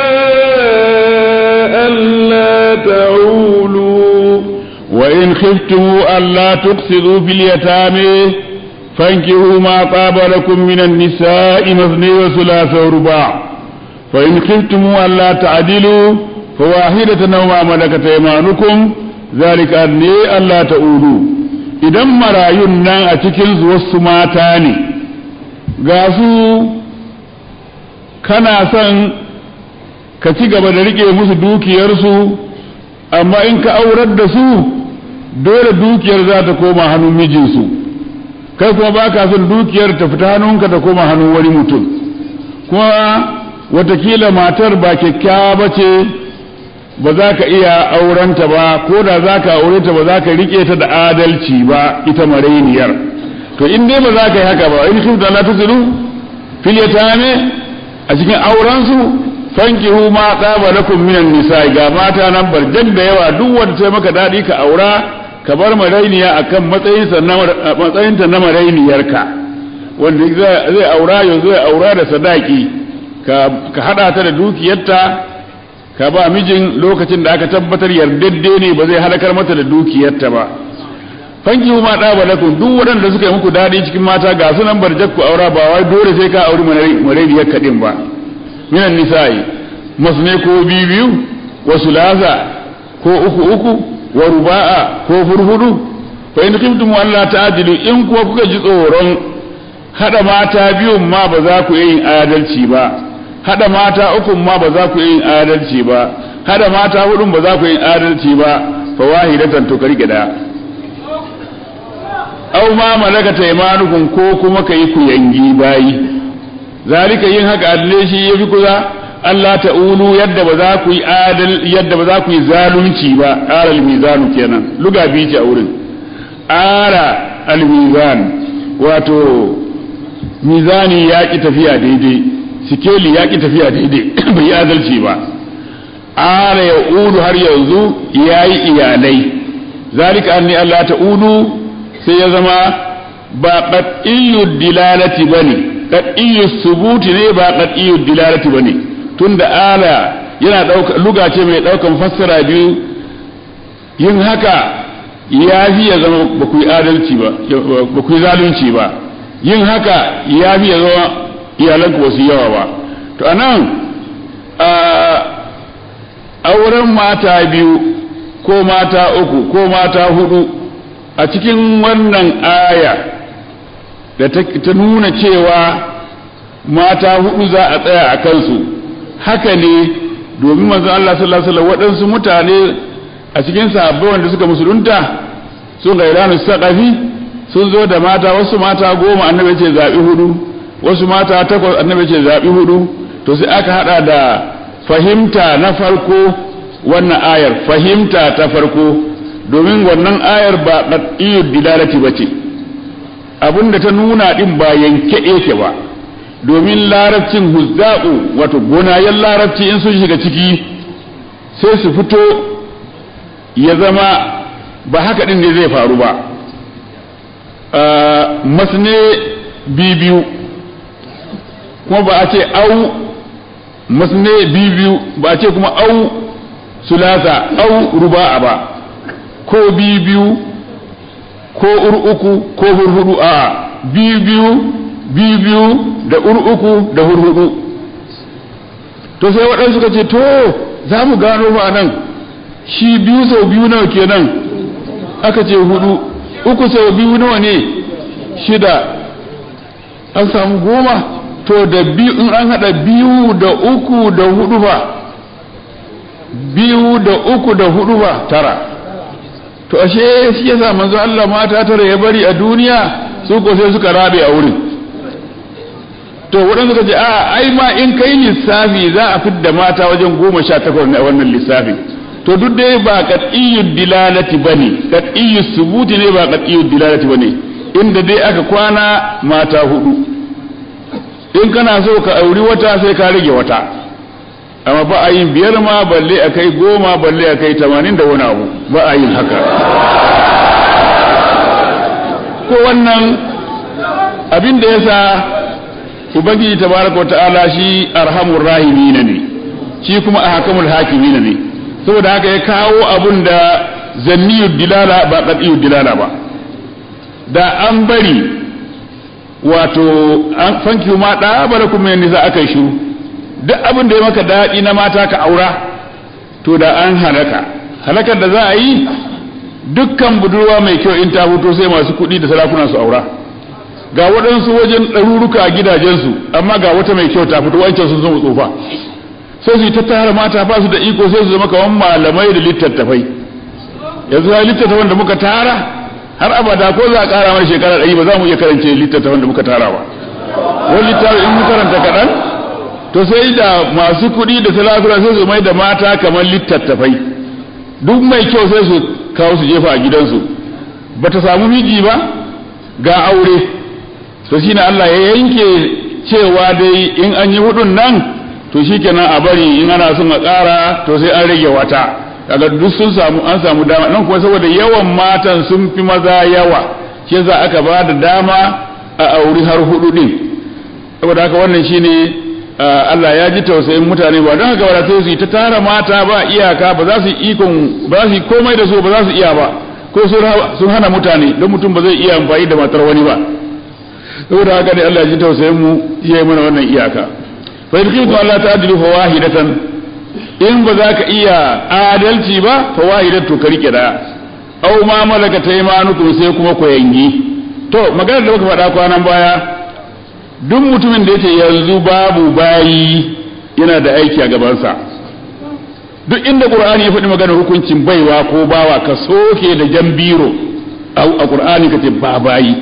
ألا تعولوا وإن خفتم ألا تقصدوا في اليتامى فانكحوا ما طاب لكم من النساء مثني وثلاث ورباع فإن خفتم ألا تعدلوا فواحدة أو ما ملكت أيمانكم ذلك أدنى ألا تعولوا idan marayun nan a cikin wasu mata ne ga su kana son ka ci gaba da rike musu dukiyarsu amma in ka aurar da su dole dukiyar za ta koma hannun mijinsu kai kuma ba ka son dukiyar ta fita hannunka ta koma hannun wani mutum kuma watakila matar ba kyakkyawa ba ce ba za ka iya aurenta ba ko da za ka aure ta ba za ka rike ta da adalci ba ita marainiyar to in dai ba za ka yi haka ba in shi da la tusiru fil yatame a cikin aurensu fankihu ma tsaba lakum minan nisa ga mata nan barjan da yawa duk wanda sai maka dadi ka aura ka bar marainiya akan matsayin sa na matsayin ta na marainiyarka wanda zai aura yanzu zai aura da sadaki ka ka hada ta da dukiyarta ka ba mijin lokacin da aka tabbatar yardadde ne ba zai halakar mata da dukiyarta ba fanki ma ɗaba lakum duk waɗanda suka yi muku daɗi cikin mata ga sunan barjak ku aura ba wai dole sai ka auri maraidiyar kaɗin ba minan nisa'i masne ko biyu biyu wa sulasa ko uku uku wa ruba'a ko furfudu fa in khiftum alla ta'dilu in kuwa kuka ji tsoron hada mata biyun ma ba za ku yin adalci ba hada mata uku ma ba za ku yin adalci ba hada mata hudun ba za ku yin adalci ba fa wahidatan to karike daya aw ma malakata imanukum ko kuma kai ku yangi bayi zalika yin haka adle shi yafi kuza Allah ta'ulu yadda ba za ku yi adal yadda ba za ku yi zalunci ba ara al-mizanu kenan luga bi a wurin ara al-mizan wato mizani ya ki tafiya daidai sikeli ya ki tafiya daidai bai yi adalci ba ara ya ulu har yanzu yayi iyalai zalika anni Allah ta'ulu sai ya zama ba qat'iyyud dilalati bane qat'iyyus subuti ne ba qat'iyyud dilalati bane tunda ala yana dauka luga ce mai daukan fassara biyu yin haka ya fi ya zama ba ku yi adalci ba ba ku yi zalunci ba yin haka ya fi ya zama iyalanku wasu yawa ba to anan auren mata biyu ko mata uku ko mata hudu a cikin wannan aya da ta nuna cewa mata hudu za a tsaya a kansu haka ne domin manzon Allah sallallahu alaihi wasallam waɗansu mutane a cikin sahabbai wanda suka musulunta sun ga iranu saqafi sun zo da mata wasu mata goma annabi ce zabi hudu wasu mata takwas annabi ce zabi hudu to sai aka hada da fahimta na farko wannan ayar fahimta ta farko domin wannan ayar ba qat'iyyud dilalati bace abinda ta nuna din ba yanke yake ba domin larabcin huzza'u wato gonayen larabci in sun shiga ciki sai su fito ya zama ba haka din ne zai faru ba masne bibiyu kuma ba a ce au masne bibiyu ba a ce kuma au sulasa au ruba'a ba ko bibiyu ko uku ko hurhudu a bibiyu bibiyu da uku da hurhudu to sai waɗansu suka ce to za mu gano ba nan shi biyu sau biyu nawa kenan aka ce hudu uku sau biyu nawa ne shida an samu goma to da biyu in an hada biyu da uku da hudu ba biyu da uku da hudu ba tara to ashe shi yasa manzo Allah mata tara ya bari a duniya su ko sai suka rabe a wurin to waɗanda suka ce a ai ma in kai lissafi za a fidda mata wajen goma sha takwas ne a wannan lissafi to duk dai ba qat'iyyud dilalati bane qat'iyyus subuti ne ba qat'iyyud dilalati bane inda dai aka kwana mata hudu in kana so ka auri wata sai ka rage wata amma ba a yin biyar ma balle a kai goma balle a kai tamanin da wani abu ba a yin haka ko wannan abin da ya sa ubangiji tabaraka ta'ala shi arhamur rahimin ne shi kuma ahkamul hakimin ne saboda haka ya kawo abun da zanniyud dilala ba qat'iyud dilala ba da an bari wato an fanki ma da balakum min nisa akai shiru duk abin da ya maka daɗi na mata ka aura to da an halaka halakar da za a yi dukkan budurwa mai kyau in ta fito sai masu kuɗi da sarakuna su aura ga waɗansu wajen ɗaruruka a gidajensu amma ga wata mai kyau ta fito wancan sun zama tsufa sai su yi ta tara mata ba su da iko sai su zama kamar malamai da littattafai yanzu ya littattafan da muka tara har abada ko za a ƙara mana shekara ɗari ba za mu iya karance littattafan da muka tara ba wani littafi in mu karanta kaɗan to sai da masu kuɗi da talakura sai su mai da mata kamar littattafai duk mai kyau sai su kawo su jefa a gidansu ba ta samu miji ba ga aure to shi ne Allah ya yanke cewa dai in an yi hudun nan to shi kenan a bari in ana son a ƙara to sai an rage wata kaga duk sun samu an samu dama nan kuma saboda yawan matan sun fi maza yawa shi yasa aka ba da dama a auri har hudu din saboda haka wannan shine Allah ya ji tausayin mutane ba don haka ba sai su yi ta tara mata ba iyaka ba za su yi ikon ba za su yi komai da su ba za su iya ba ko sun hana mutane don mutum ba zai iya amfani da matar wani ba saboda haka ne Allah ya ji tausayin mu ya yi mana wannan iyaka fa yadkitu Allah ta'dilu fa wahidatan in ba za ka iya adalci ba fa wahidatu ka rike daya aw ma malaka taymanukum sai kuma ku yangi to maganar da muka faɗa kwanan baya duk mutumin da yake yanzu babu bayi yana da aiki a gabansa duk inda qur'ani ya faɗi maganar hukuncin baiwa ko bawa ka soke da jambiro a qur'ani ka ce ba bayi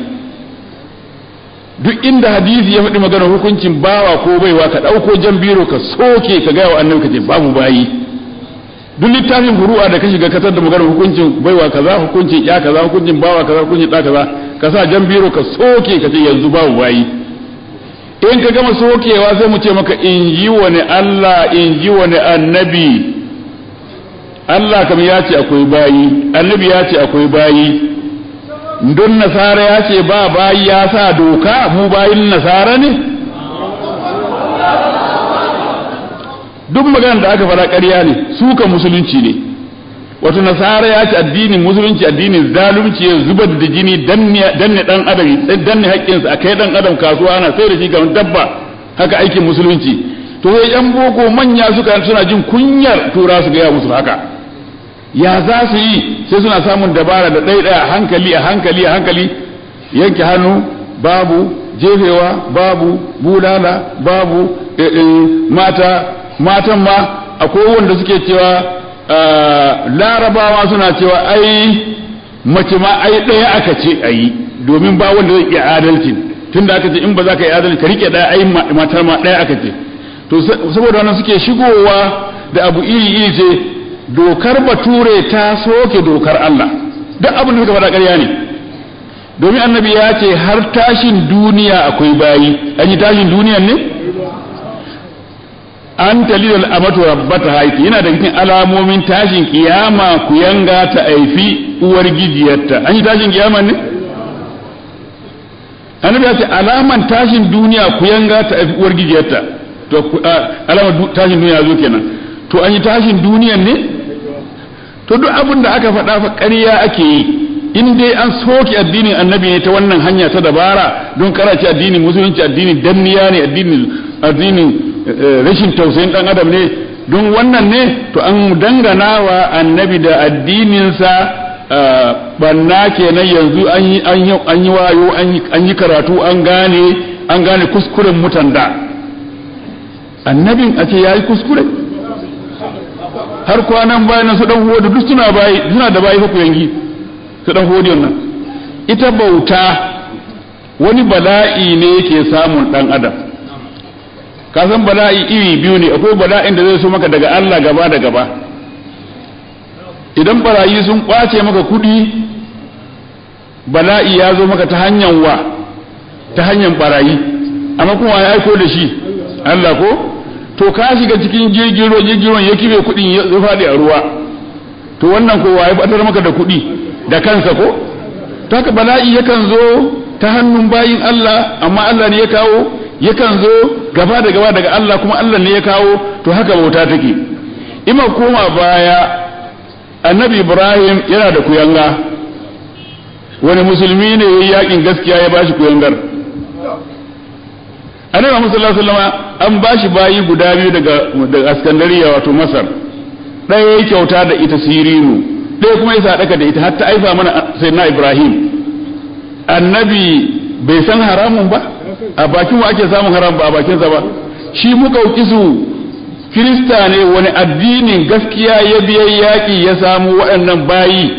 duk inda hadisi ya faɗi maganar hukuncin bawa ko baiwa ka ɗauko jambiro ka soke ka gaya wa annabi ka ce babu bayi duk littafin furu'a da ka shiga kasar da maganar hukuncin baiwa kaza hukuncin ya kaza hukuncin bawa kaza hukuncin ɗa kaza ka sa jambiro ka soke ka ce yanzu babu bayi in ka gama sokewa sai mu ce maka in ji wani Allah in ji wani annabi Allah kam ya ce akwai bayi annabi ya ce akwai bayi don nasara ya ce ba bayi ya sa doka mu bayin nasara ne duk maganar da aka fara ƙarya ne suka musulunci ne wato nasara ya ce addinin musulunci addinin zalunci ya zubar da jini danne dan adam danne haƙƙinsa a kai dan adam kasuwa ana sai da shi ga dabba haka aikin musulunci to sai yan boko manya suka suna jin kunyar tura su gaya musu haka ya za su yi sai suna samun dabara da ɗaya ɗaya hankali a hankali a hankali yanke hannu babu jefewa babu bulala babu mata matan ma akwai wanda suke cewa larabawa suna cewa ai mace ma ai ɗaya aka ce a yi domin ba wanda zai iya adalci tun da aka ce in ba za ka yi adalci ka rike ɗaya ai matar ma ɗaya aka ce to saboda wannan suke shigowa da abu iri iri ce dokar bature ta soke dokar Allah duk abin da suka faɗa ƙarya ne domin annabi ya ce har tashin duniya akwai bayi an yi tashin duniyan ne an talilal amatu rabbata haiki yana da cikin alamomin tashin kiyama ku yanga ta aifi uwar gijiyarta an yi tashin kiyama ne annabi ya ce alaman tashin duniya ku yanga ta aifi uwar gijiyarta to alamar tashin duniya zo kenan to an yi tashin duniyan ne to duk abin da aka faɗa fa ƙarya ake yi in dai an soke addinin annabi ne ta wannan hanya ta dabara don karace addinin musulunci addinin danniya ne addinin addinin rashin tausayin dan adam ne don wannan ne to an dangana wa annabi da addininsa banna kenan yanzu an yi wayo an yi karatu an gane an gane kuskuren mutan da annabin a ce ya yi kuskure har kwanan bayan su dan huwa duk suna bayi suna da bayi ku yangi su dan huwa nan ita bauta wani bala'i ne yake samun dan adam ka san bala'i iri biyu ne akwai bala'in da zai so maka daga Allah gaba da gaba idan barayi sun kwace maka kudi bala'i ya zo maka ta hanyar wa ta hanyar barayi amma kuma ya aiko da shi Allah ko to ka shiga cikin jirgin ruwa jirgin ruwan ya kibe kudin ya faɗi a ruwa to wannan ko ya fatar maka da kudi da kansa ko to haka bala'i yakan zo ta hannun bayin Allah amma Allah ne ya kawo yakan zo gaba da gaba daga Allah kuma Allah ne ya kawo to haka bauta take ima koma baya annabi Ibrahim yana da kuyanga wani musulmi ne yayi yakin gaskiya ya bashi kuyangar annabi Muhammad sallallahu alaihi wasallam an bashi bayi guda biyu daga daga Askandariya wato Masar ɗaya ya kyauta da ita Sirinu ɗaya kuma ya sadaka da ita har ta aifa mana sayyidina Ibrahim annabi bai san haramun ba a bakin wa ake samun haram ba a bakinsa ba shi muka su kirista ne wani addinin gaskiya ya biya yaƙi ya samu waɗannan bayi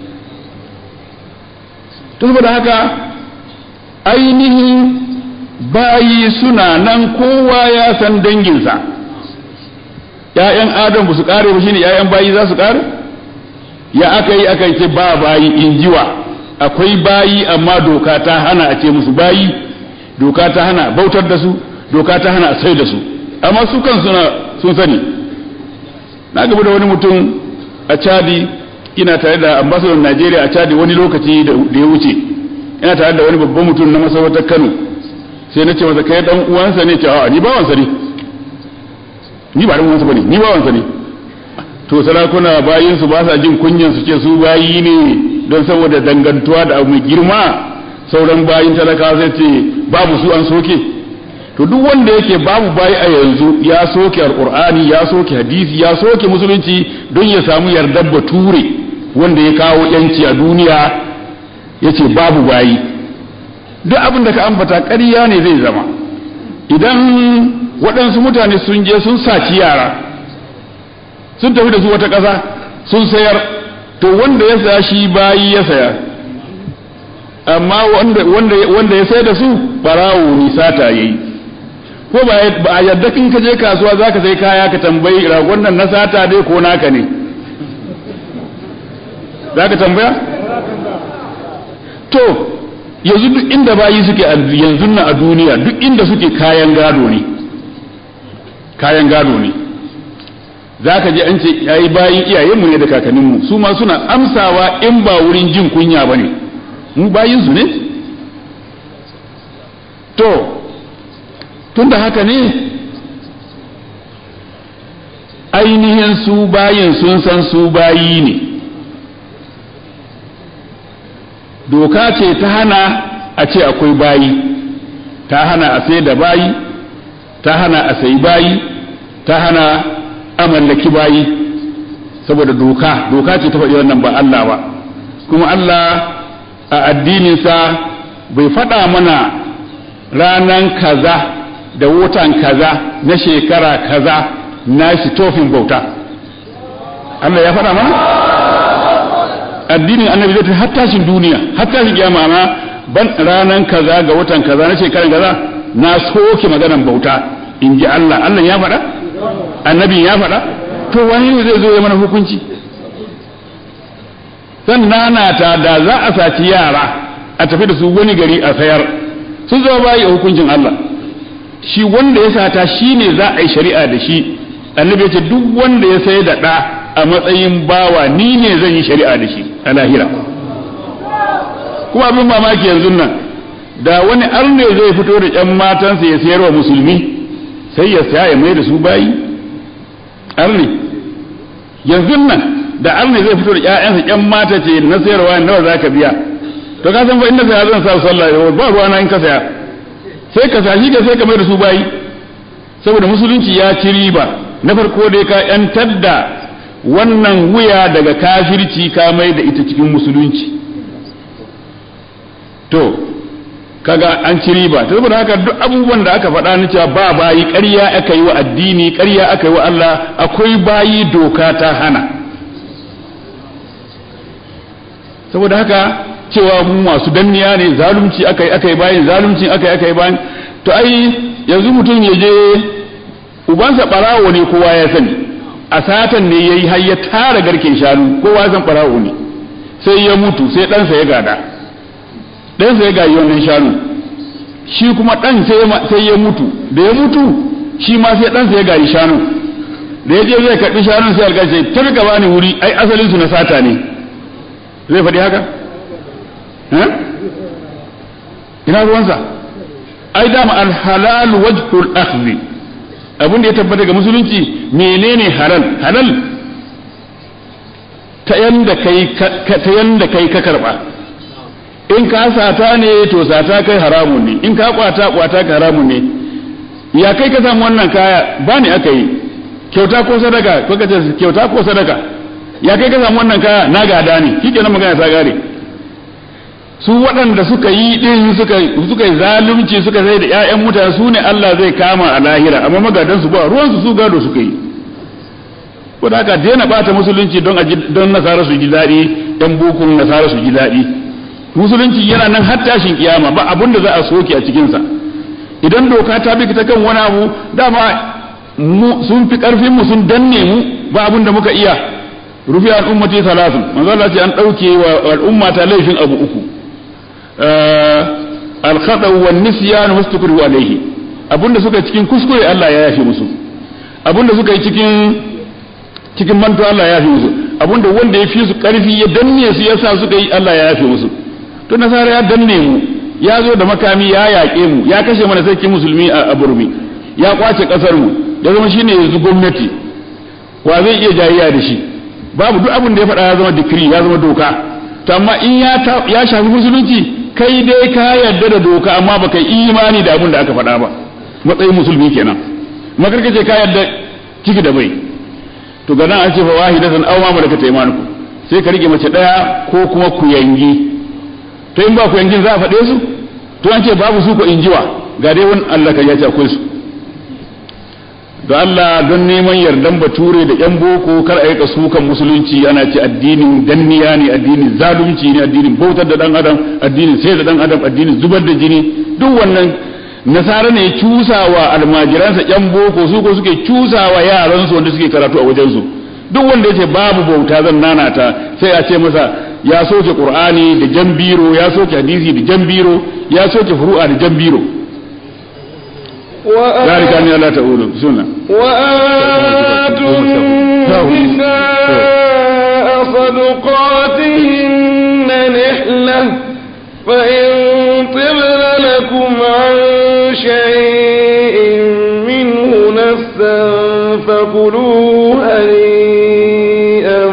saboda haka ainihin bayi suna nan kowa ya san danginsa ‘ya'yan adam ba su ƙare ba shine ‘ya'yan bayi za su ƙare ya aka yi aka ce ba bayi in jiwa akwai bayi amma doka ta hana a ce musu bayi doka ta hana bautar da su doka ta hana sai da su amma su kan suna sun sani na gaba da wani mutum a chadi ina tare da ambasador najeriya a chadi wani lokaci da ya wuce ina tare da wani babban mutum na masarautar kano sai na ce masa kai dan uwansa ne ce a ni bawansa ne ni ba dan uwansa bane ni bawansa ne to sarakuna bayin su ba sa jin kunyan su ce su bayi ne don saboda dangantuwa da abu mai girma sauran bayin talaka zai ce babu su an soke to duk wanda yake babu bayi a yanzu ya soke alqur'ani ya soke hadisi ya soke musulunci don ya samu yardar bature wanda ya kawo yanci a duniya yace babu bayi duk abin da ka ambata ƙarya ne zai zama idan waɗansu mutane sun je sun saci yara sun tafi da su wata ƙasa sun sayar to wanda ya saya shi bayi ya saya amma wanda ya sai da su barawo ne sata yayi ko ba a yadda kin ka je kasuwa zaka sai kaya ka tambayi ragon nan na sata dai ko naka ne zaka tambaya to yanzu duk inda bayi suke yanzu na a duniya duk inda suke kayan gado ne kayan gado ne za ka ji an ce yayi bayin iyayenmu ne da kakanninmu su ma suna amsawa in ba wurin jin kunya ba ne mu bayinsu ne to tun da haka ne su bayin sun san su bayi ne doka ce ta hana a ce akwai bayi ta hana a sai da bayi ta hana a sayi bayi ta hana a mallaki bayi saboda doka doka ce ta faɗi wannan ba Allah ba kuma Allah a addininsa bai faɗa mana ranan kaza da watan kaza na shekara kaza na shi tofin bauta Allah ya faɗa mana addinin annabi zai har tashin duniya har tashin kiyama amma ban ranan kaza ga watan kaza na shekaran kaza na soke maganan bauta in ji Allah Allah ya faɗa annabi ya faɗa to wani ne zai zo ya mana hukunci zan nanata da za a saci yara a tafi da su wani gari a sayar sun zama bayi a hukuncin Allah shi wanda ya sata shi ne za a yi shari'a da shi annabi ya ce duk wanda ya sai da ɗa a matsayin bawa ni ne zan yi shari'a da shi a lahira kuma abin mamaki yanzu nan da wani arne zai fito da ƴan matansa ya sayar wa musulmi sai ya saya ya mai da su bayi arne yanzu nan da arne zai fito da ƴaƴansa ƴan mata ce na sayarwa nawa za ka biya to ka san fa inda saya zan sa sallah ba ruwa na in ka saya sai ka sashi ka sai ka mai da su bayi saboda musulunci ya ci riba na farko dai ka yantar da wannan wuya daga kafirci ka mai da ita cikin musulunci to kaga an ci riba ta saboda haka duk abubuwan da aka faɗa na cewa ba bayi ƙarya aka yi wa addini ƙarya aka yi wa Allah akwai bayi doka ta hana saboda haka cewa mu masu danniya ne zalunci aka yi aka yi bayan zalunci aka yi aka yi bayan to ai yanzu mutum ya je ubansa ɓarawo ne kowa ya sani a satan ne ya yi har ya tara garken shanu kowa san ɓarawo ne sai ya mutu sai ɗansa ya gada ɗansa ya gayi wannan shanu shi kuma ɗan sai ya mutu da ya mutu shi ma sai ɗansa ya gayi shanu da ya je zai karɓi shanun sai alƙace ta rika bani wuri ai asalin su na sata ne zai faɗi haka ina ruwansa ai dama alhalal wajhul akhdhi abin da ya tabbata ga musulunci menene halal halal ta yanda kai ta yanda kai ka karba in ka sata ne to sata kai haramun ne in ka kwata kwata ka haramun ne ya kai ka samu wannan kaya ba ni aka yi kyauta ko sadaka ko ka ce kyauta ko sadaka ya kai ka samu wannan kaya na gada ne shikenan magana ta gare su waɗanda suka yi ɗin suka suka yi zalunci suka sai da ƴaƴan mutane su ne Allah zai kama a lahira amma magadan su ba ruwan su su gado suka yi ko da haka daina bata musulunci don don nasara su ji daɗi ɗan bukun nasara su ji daɗi musulunci yana nan har tashin kiyama ba abun da za a soke a cikin sa idan doka ta bi ta kan wani abu dama mu sun fi karfin mu sun danne mu ba abun da muka iya rufi al'ummati salasun manzo Allah ce an dauke wa al'umma ta laifin abu uku al-khata wa nisyan wastukru alayhi abunda suka cikin kuskure Allah ya yafe musu abunda suka yi cikin cikin manto Allah ya yafe musu abunda wanda ya fi su karfi ya danne su yasa suka yi Allah ya yafe musu to nasara ya danne mu ya zo da makami ya yaƙe mu ya kashe mana sarkin musulmi a burmi ya kwace kasar mu ya zama shine yanzu gwamnati wa zai iya jayayya da shi babu duk abin da ya faɗa ya zama dikiri ya zama doka to amma in ya shafi musulunci kai dai ka yarda da doka amma baka yi imani da abin da aka faɗa ba matsayin musulmi kenan makarka ce ka yarda ciki da bai to ga nan an ce fa wahidatan aw ma malakat aymanukum sai ka rike mace daya ko kuma ku yangi to in ba ku yangin za a faɗe su to an ce babu su ko injiwa ga dai wani Allah ka ya ce akwai su da Allah don neman yardan bature da yan boko kar a rika sukan musulunci ana ce addinin danniya ne addinin zalunci ne addinin bautar da dan adam addinin sai da dan adam addinin zubar da jini duk wannan nasara ne cusawa almajiransa yan boko su ko suke cusawa yaransu wanda suke karatu a wajensu duk wanda yace babu bauta zan nanata sai a ce masa ya soke qur'ani da jambiro ya soke hadisi da jambiro ya soke furu'a da jambiro ذلك أن لا تقولوا سنة وآتوا النساء صدقاتهن نحلة فإن طبن لكم عن شيء منه نفسا فكلوا هنيئا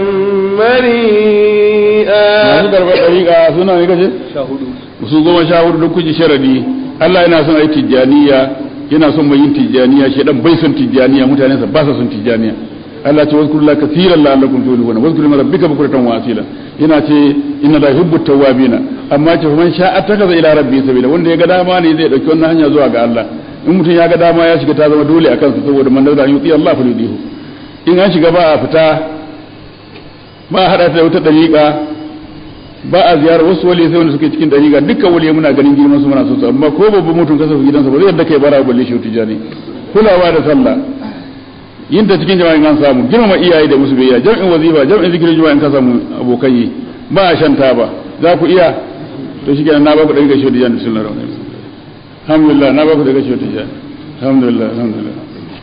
مريئا masu karɓar ɗariƙa suna ne kace su goma sha hudu duk kuji sharadi Allah yana son ayi tijjaniya yana son mai yin tijjaniya shi dan bai son tijjaniya mutanen sa ba sa son tijjaniya Allah ce wazkuru la kaseeran la'allakum tuflihun wazkuru ma rabbika bukratan wa asila yana ce inna la yuhibbu tawwabina amma ce man sha'a takaza ila rabbi sabila wanda ya ga dama ne zai dauki wannan hanya zuwa ga Allah in mutum ya ga dama ya shiga ta zama dole a kansa saboda man da yuti Allah fa yudihu in an shiga ba a fita ba a hada ta da wata dariƙa ba a ziyarar wasu wali sai wanda suke cikin dariƙa dukkan wali muna ganin girman su muna so su amma ko babban mutum kasa su gidansa ba zai yadda kai bara balle shi tijani kulawa da sallah yin ta cikin jama'in an samu girmama iyaye da musu biyayya jam'in wazifa jam'in zikirin juma'a in ka samu abokai yi ba a shan taba za ku iya to shi kenan na ba ku daga shi tijani bismillahir rahmanir rahim alhamdulillah na ba ku daga shi tijani alhamdulillah alhamdulillah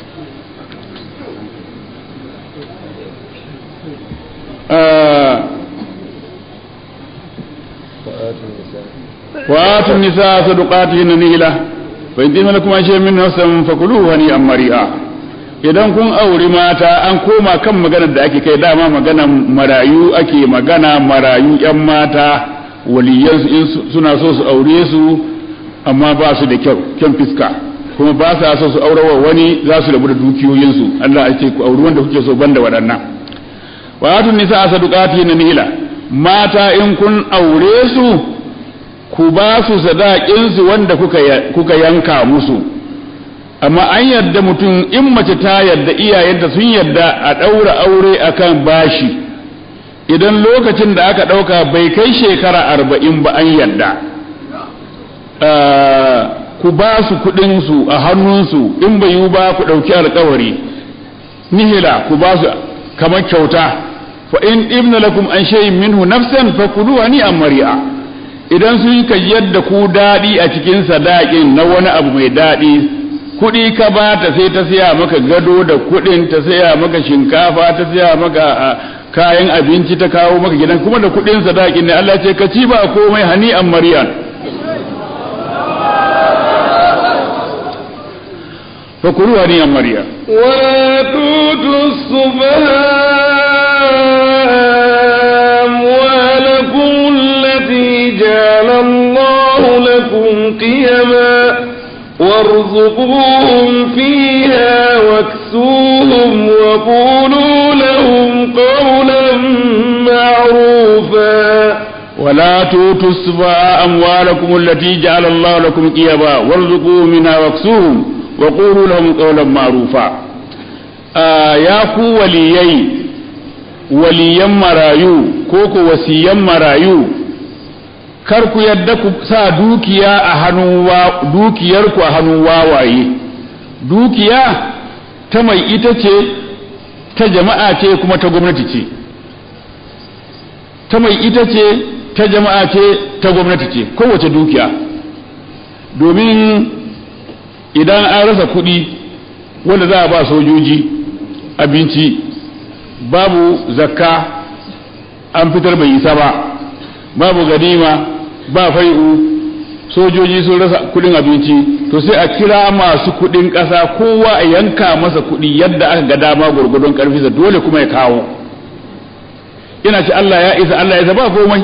آه وآتوا النساء صدقاتهن نهلة فإن تم لكم شيء من نفسا فكلوه هنيئا مريئا idan kun auri mata an koma kan maganar da ake kai dama magana marayu ake magana marayu yan mata waliyansu in suna so su aure su amma ba su da kyau kyan fiska kuma ba sa so su aurawa wani za su rabu da dukiyoyinsu Allah ya ce ku auri wanda kuke so banda waɗannan wa atun nisa sadaqati na nila mata in kun aure su ku ba su sadaƙinsu wanda kuka yanka musu amma an yadda mutum in mace ta yadda iyayenta sun yadda a ɗaura aure akan bashi idan lokacin da aka ɗauka bai kai shekara arba'in ba an yadda ku ba su kuɗinsu a hannunsu in bai yi ba ku ɗauki alkawari nihila ku ba su kamar kyauta fa in ibna lakum an shay'in minhu nafsan fakuluha ni mari'a idan sun ka yadda ku daɗi a cikin sadaƙin na wani abu mai daɗi kuɗi ka ba ta sai ta siya maka gado da kuɗin ta siya maka shinkafa ta siya maka kayan abinci ta kawo maka gidan kuma da kuɗin sadaƙin ne Allah ce ka ci ba komai hani an mariyan fakulu hani an mariya ولا توتوا السفهاء أموالكم التي جعل الله لكم قيما وارزقوهم فيها واكسوهم وقولوا لهم قولا معروفا ولا توتوا السفهاء أموالكم التي جعل الله لكم قيما وارزقوهم منها واكسوهم وقولوا لهم قولا معروفا آه يا كو وليي وليا مرايو كوكو وسيا مرايو kar ku yadda ku sa dukiya a hannun dukiyarku a hannun wawaye dukiya ta mai ita ce ta jama'a ce kuma ta gwamnati ce ta mai ita ce ta jama'a ce ta gwamnati ce kowace dukiya domin idan an rasa kuɗi wanda za a ba sojoji abinci babu zakka an fitar bai isa ba babu ganima ba fai'u sojoji sun rasa kudin abinci to sai a kira masu kudin kasa kowa a yanka masa kudi yadda aka ga dama gurgudun karfi dole kuma ya kawo ina ce Allah ya isa Allah ya isa ba komai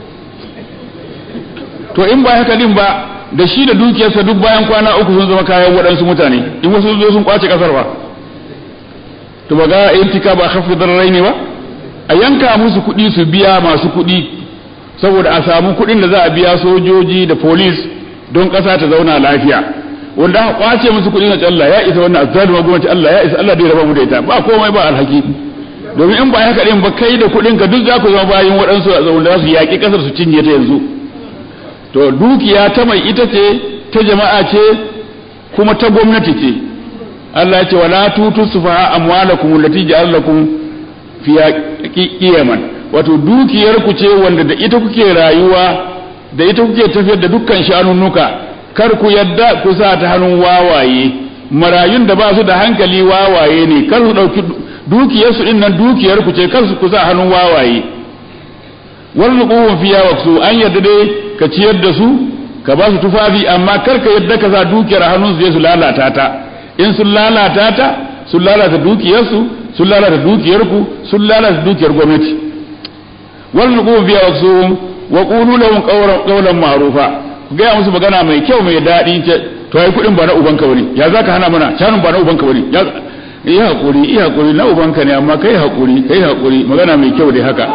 to in ba haka din ba da shi da dukiyarsa duk bayan kwana uku sun zama kayan waɗansu mutane in wasu zo sun kwace kasar ba to ba ga intika ba khafi darrai ne ba a yanka musu kuɗi su biya masu kuɗi saboda a samu kuɗin da za a biya sojoji da police don ƙasa ta zauna lafiya wanda aka kwace musu kuɗi na Allah ya isa wannan azzalima gwamnati Allah ya isa Allah da ya raba mu da ita ba komai ba alhaki domin in ba haka din ba kai da kuɗin ka duk za ku zama bayin waɗansu a zaune za su yaƙi ƙasar su cinye ta yanzu to dukiya ta mai ita ce ta jama'a ce kuma ta gwamnati ce Allah ya ce wala tutu sufaha amwalakum allati ja'ala lakum fiya qiyaman wato dukiyar ku ce wanda da ita kuke rayuwa da ita kuke tafiyar da dukkan shanunnuka kar ku yadda ku sa ta hannun wawaye marayun da ba su da hankali wawaye ne kar su dauki dukiyar su din nan dukiyar ku ce kar su ku sa hannun wawaye warzuquhum fiya waqsu an yadda dai ka ciyar da su ka ba su tufafi amma kar ka yadda ka sa dukiyar hannun su je su lalata ta in sun lalata ta sun lalata dukiyarsu sun lalata dukiyarku sun lalata dukiyar gwamnati wannan kuma biya wasu wa qulu lahum qawlan ma'rufa ku ga musu magana mai kyau mai daɗi ce to ai kudin ba na ubanka bane ya zaka hana mana shanun ba na ubanka bane ya yi hakuri yi hakuri na ubanka ne amma kai hakuri kai hakuri magana mai kyau dai haka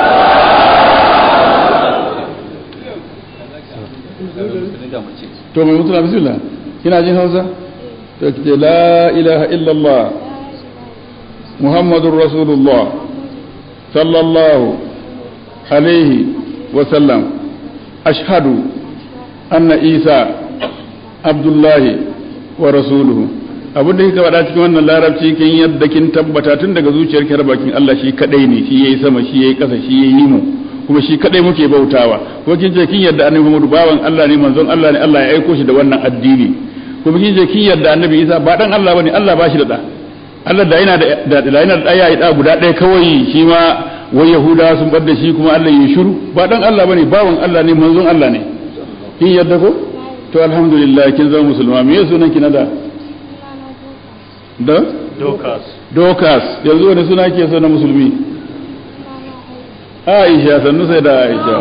to mai mutuna bismillah kina jin hausa to kike la ilaha illallah muhammadur rasulullah sallallahu alaihi wa sallam ashhadu anna isa abdullahi wa rasuluhu abin da kika faɗa cikin wannan larabci kin yadda kin tabbata tun daga zuciyar ki bakin Allah shi kadai ne shi yayi sama shi yayi ƙasa shi yayi mu kuma shi kadai muke bautawa kuma kin ce kin yadda annabi Muhammadu bawan Allah ne manzon Allah ne Allah ya aiko shi da wannan addini kuma kin ce kin yadda annabi Isa ba dan Allah bane Allah ba shi da da Allah da yana da da yana da ya yi da guda ɗaya kawai shi ma wai Yahuda sun bar da shi kuma Allah ya shiru ba dan Allah bane bawan Allah ne manzon Allah ne kin yadda ko to alhamdulillah kin zama musulma me sunan ki na da da dokas dokas yanzu wani suna ke so na musulmi aisha sannu sai da aisha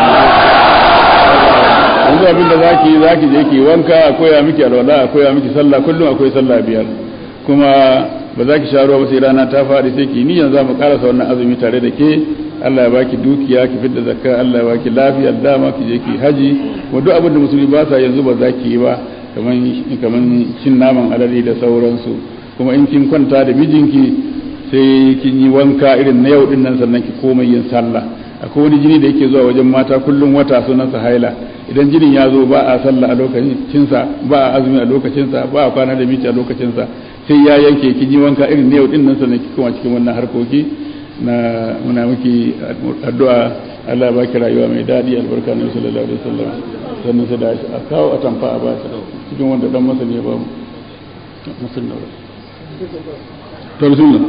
yanzu abinda za ki za ki je ki wanka a koya miki alwala a koya miki sallah kullum akwai sallah biyar kuma ba za ki sha ruwa ba sai rana ta faɗi sai ki niyan za mu karasa wannan azumi tare da ke Allah ya baki dukiya ki fidda zakka Allah ya baki lafiya dama ki je ki haji wa duk abin da musulmi ba sa yanzu ba za ki yi ba kaman kaman cin naman alali da sauransu kuma in kin kwanta da mijinki sai kin yi wanka irin na yau din nan sannan ki koma yin sallah akwai wani jini da yake zuwa wajen mata kullum wata sunansa haila idan jinin ya zo ba a sallah a lokacinsa ba a azumi a lokacinsa ba a kwana da miji a lokacinsa sai ya yanke kin yi wanka irin na yau din nan sannan ki koma cikin wannan harkoki na muna miki addu'a Allah ya baki rayuwa mai daɗi albarka na sallallahu alaihi wasallam sannan sai da a kawo a tamfa a ba cikin wanda dan masani ya ba mu musulmi to bismillah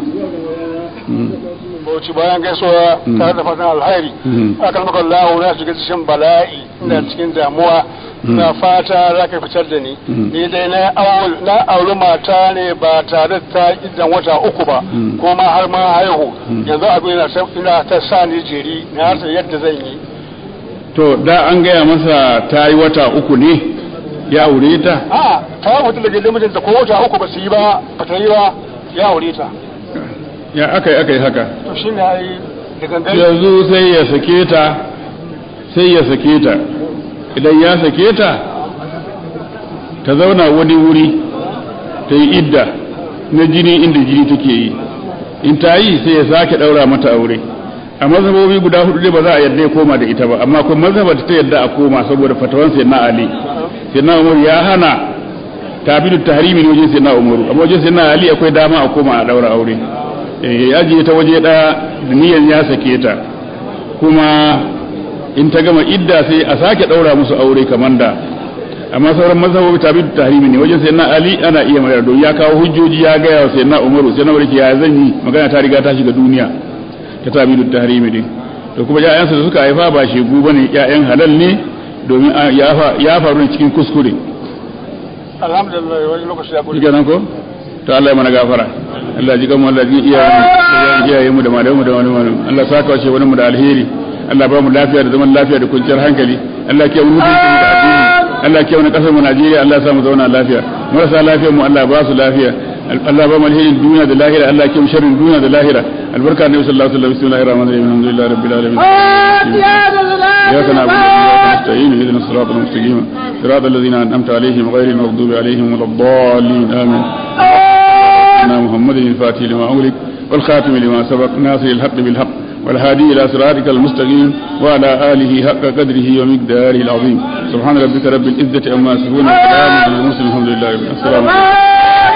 bauchi bayan gaisuwa tare da fatan alhairi akan maka Allah na shiga cikin bala'i ina cikin damuwa na fata za ka fitar da ni ni dai na aul na auri mata ne ba tare da ta idan wata uku ba kuma har ma haihu yanzu abin ina ina ta sa ni jiri na rasa yadda zan yi to da an gaya masa ta yi wata uku ne ya aure ta a ta mutu daga limitin ta ko wata uku ba su yi ba ba ta yi ba ya aure ta ya aka yi aka yi haka to shi ne ai da gangan yanzu sai ya sake ta sai ya sake ta idan ya sake ta ta zauna wani wuri ta yi idda na jini inda jini take yi in ta yi sai ya sake daura mata aure a mazhabobi guda hudu ne ba za a yadda ya koma da ita ba amma kuma mazhabar ta yadda a koma saboda fatawan sai na ali sai na umar ya hana tabidu tahrimi ne wajen sai na umaru amma wajen sai na ali akwai dama a koma a daura aure ya ajiye ta waje ɗaya da niyan ya sake ta kuma in ta gama idda sai a sake ɗaura musu aure kamar da amma sauran mazhabobi tabi da tahrimi ne wajen sai na ali ana iya mayar don ya kawo hujjoji ya gaya wa sai na umaru sai na umaru ya zan yi magana ta riga ta shiga duniya ta tabi da tahrimi din to kuma ƴaƴansa da suka haifa ba shegu bane ƴaƴan halal ne domin ya faru ne cikin kuskure alhamdulillah wani lokaci ya shi kenan ko to Allah ya mana gafara Allah ji kanmu Allah ji iyayen iyayen mu da malamu mu da wani wani Allah saka wace wani mu da alheri Allah ba mu lafiya da zaman lafiya da kwanciyar hankali Allah ke mu mutunci mu da addini Allah ke wani kasar mu Najeriya Allah ya sa mu zauna lafiya marasa lafiyar mu Allah ba su lafiya Allah ba mu alherin duniya da lahira Allah ke mu sharrin duniya da lahira albarka ne sallallahu alaihi wasallam bismillahir rahmanir rahim alhamdulillahi rabbil alamin إياك نعبد وإياك نستعين اهدنا الصراط المستقيم صراط الذين أنعمت عليهم غير المغضوب عليهم ولا الضالين آمين سيدنا محمد الفاتح لما أغلق والخاتم لما سبق ناصر الحق بالحق والهادي إلى صراطك المستقيم وعلى آله حق قدره ومقداره العظيم سبحان ربك رب العزة أما يصفون وسلام على المرسلين الحمد لله رب العالمين السلام عليكم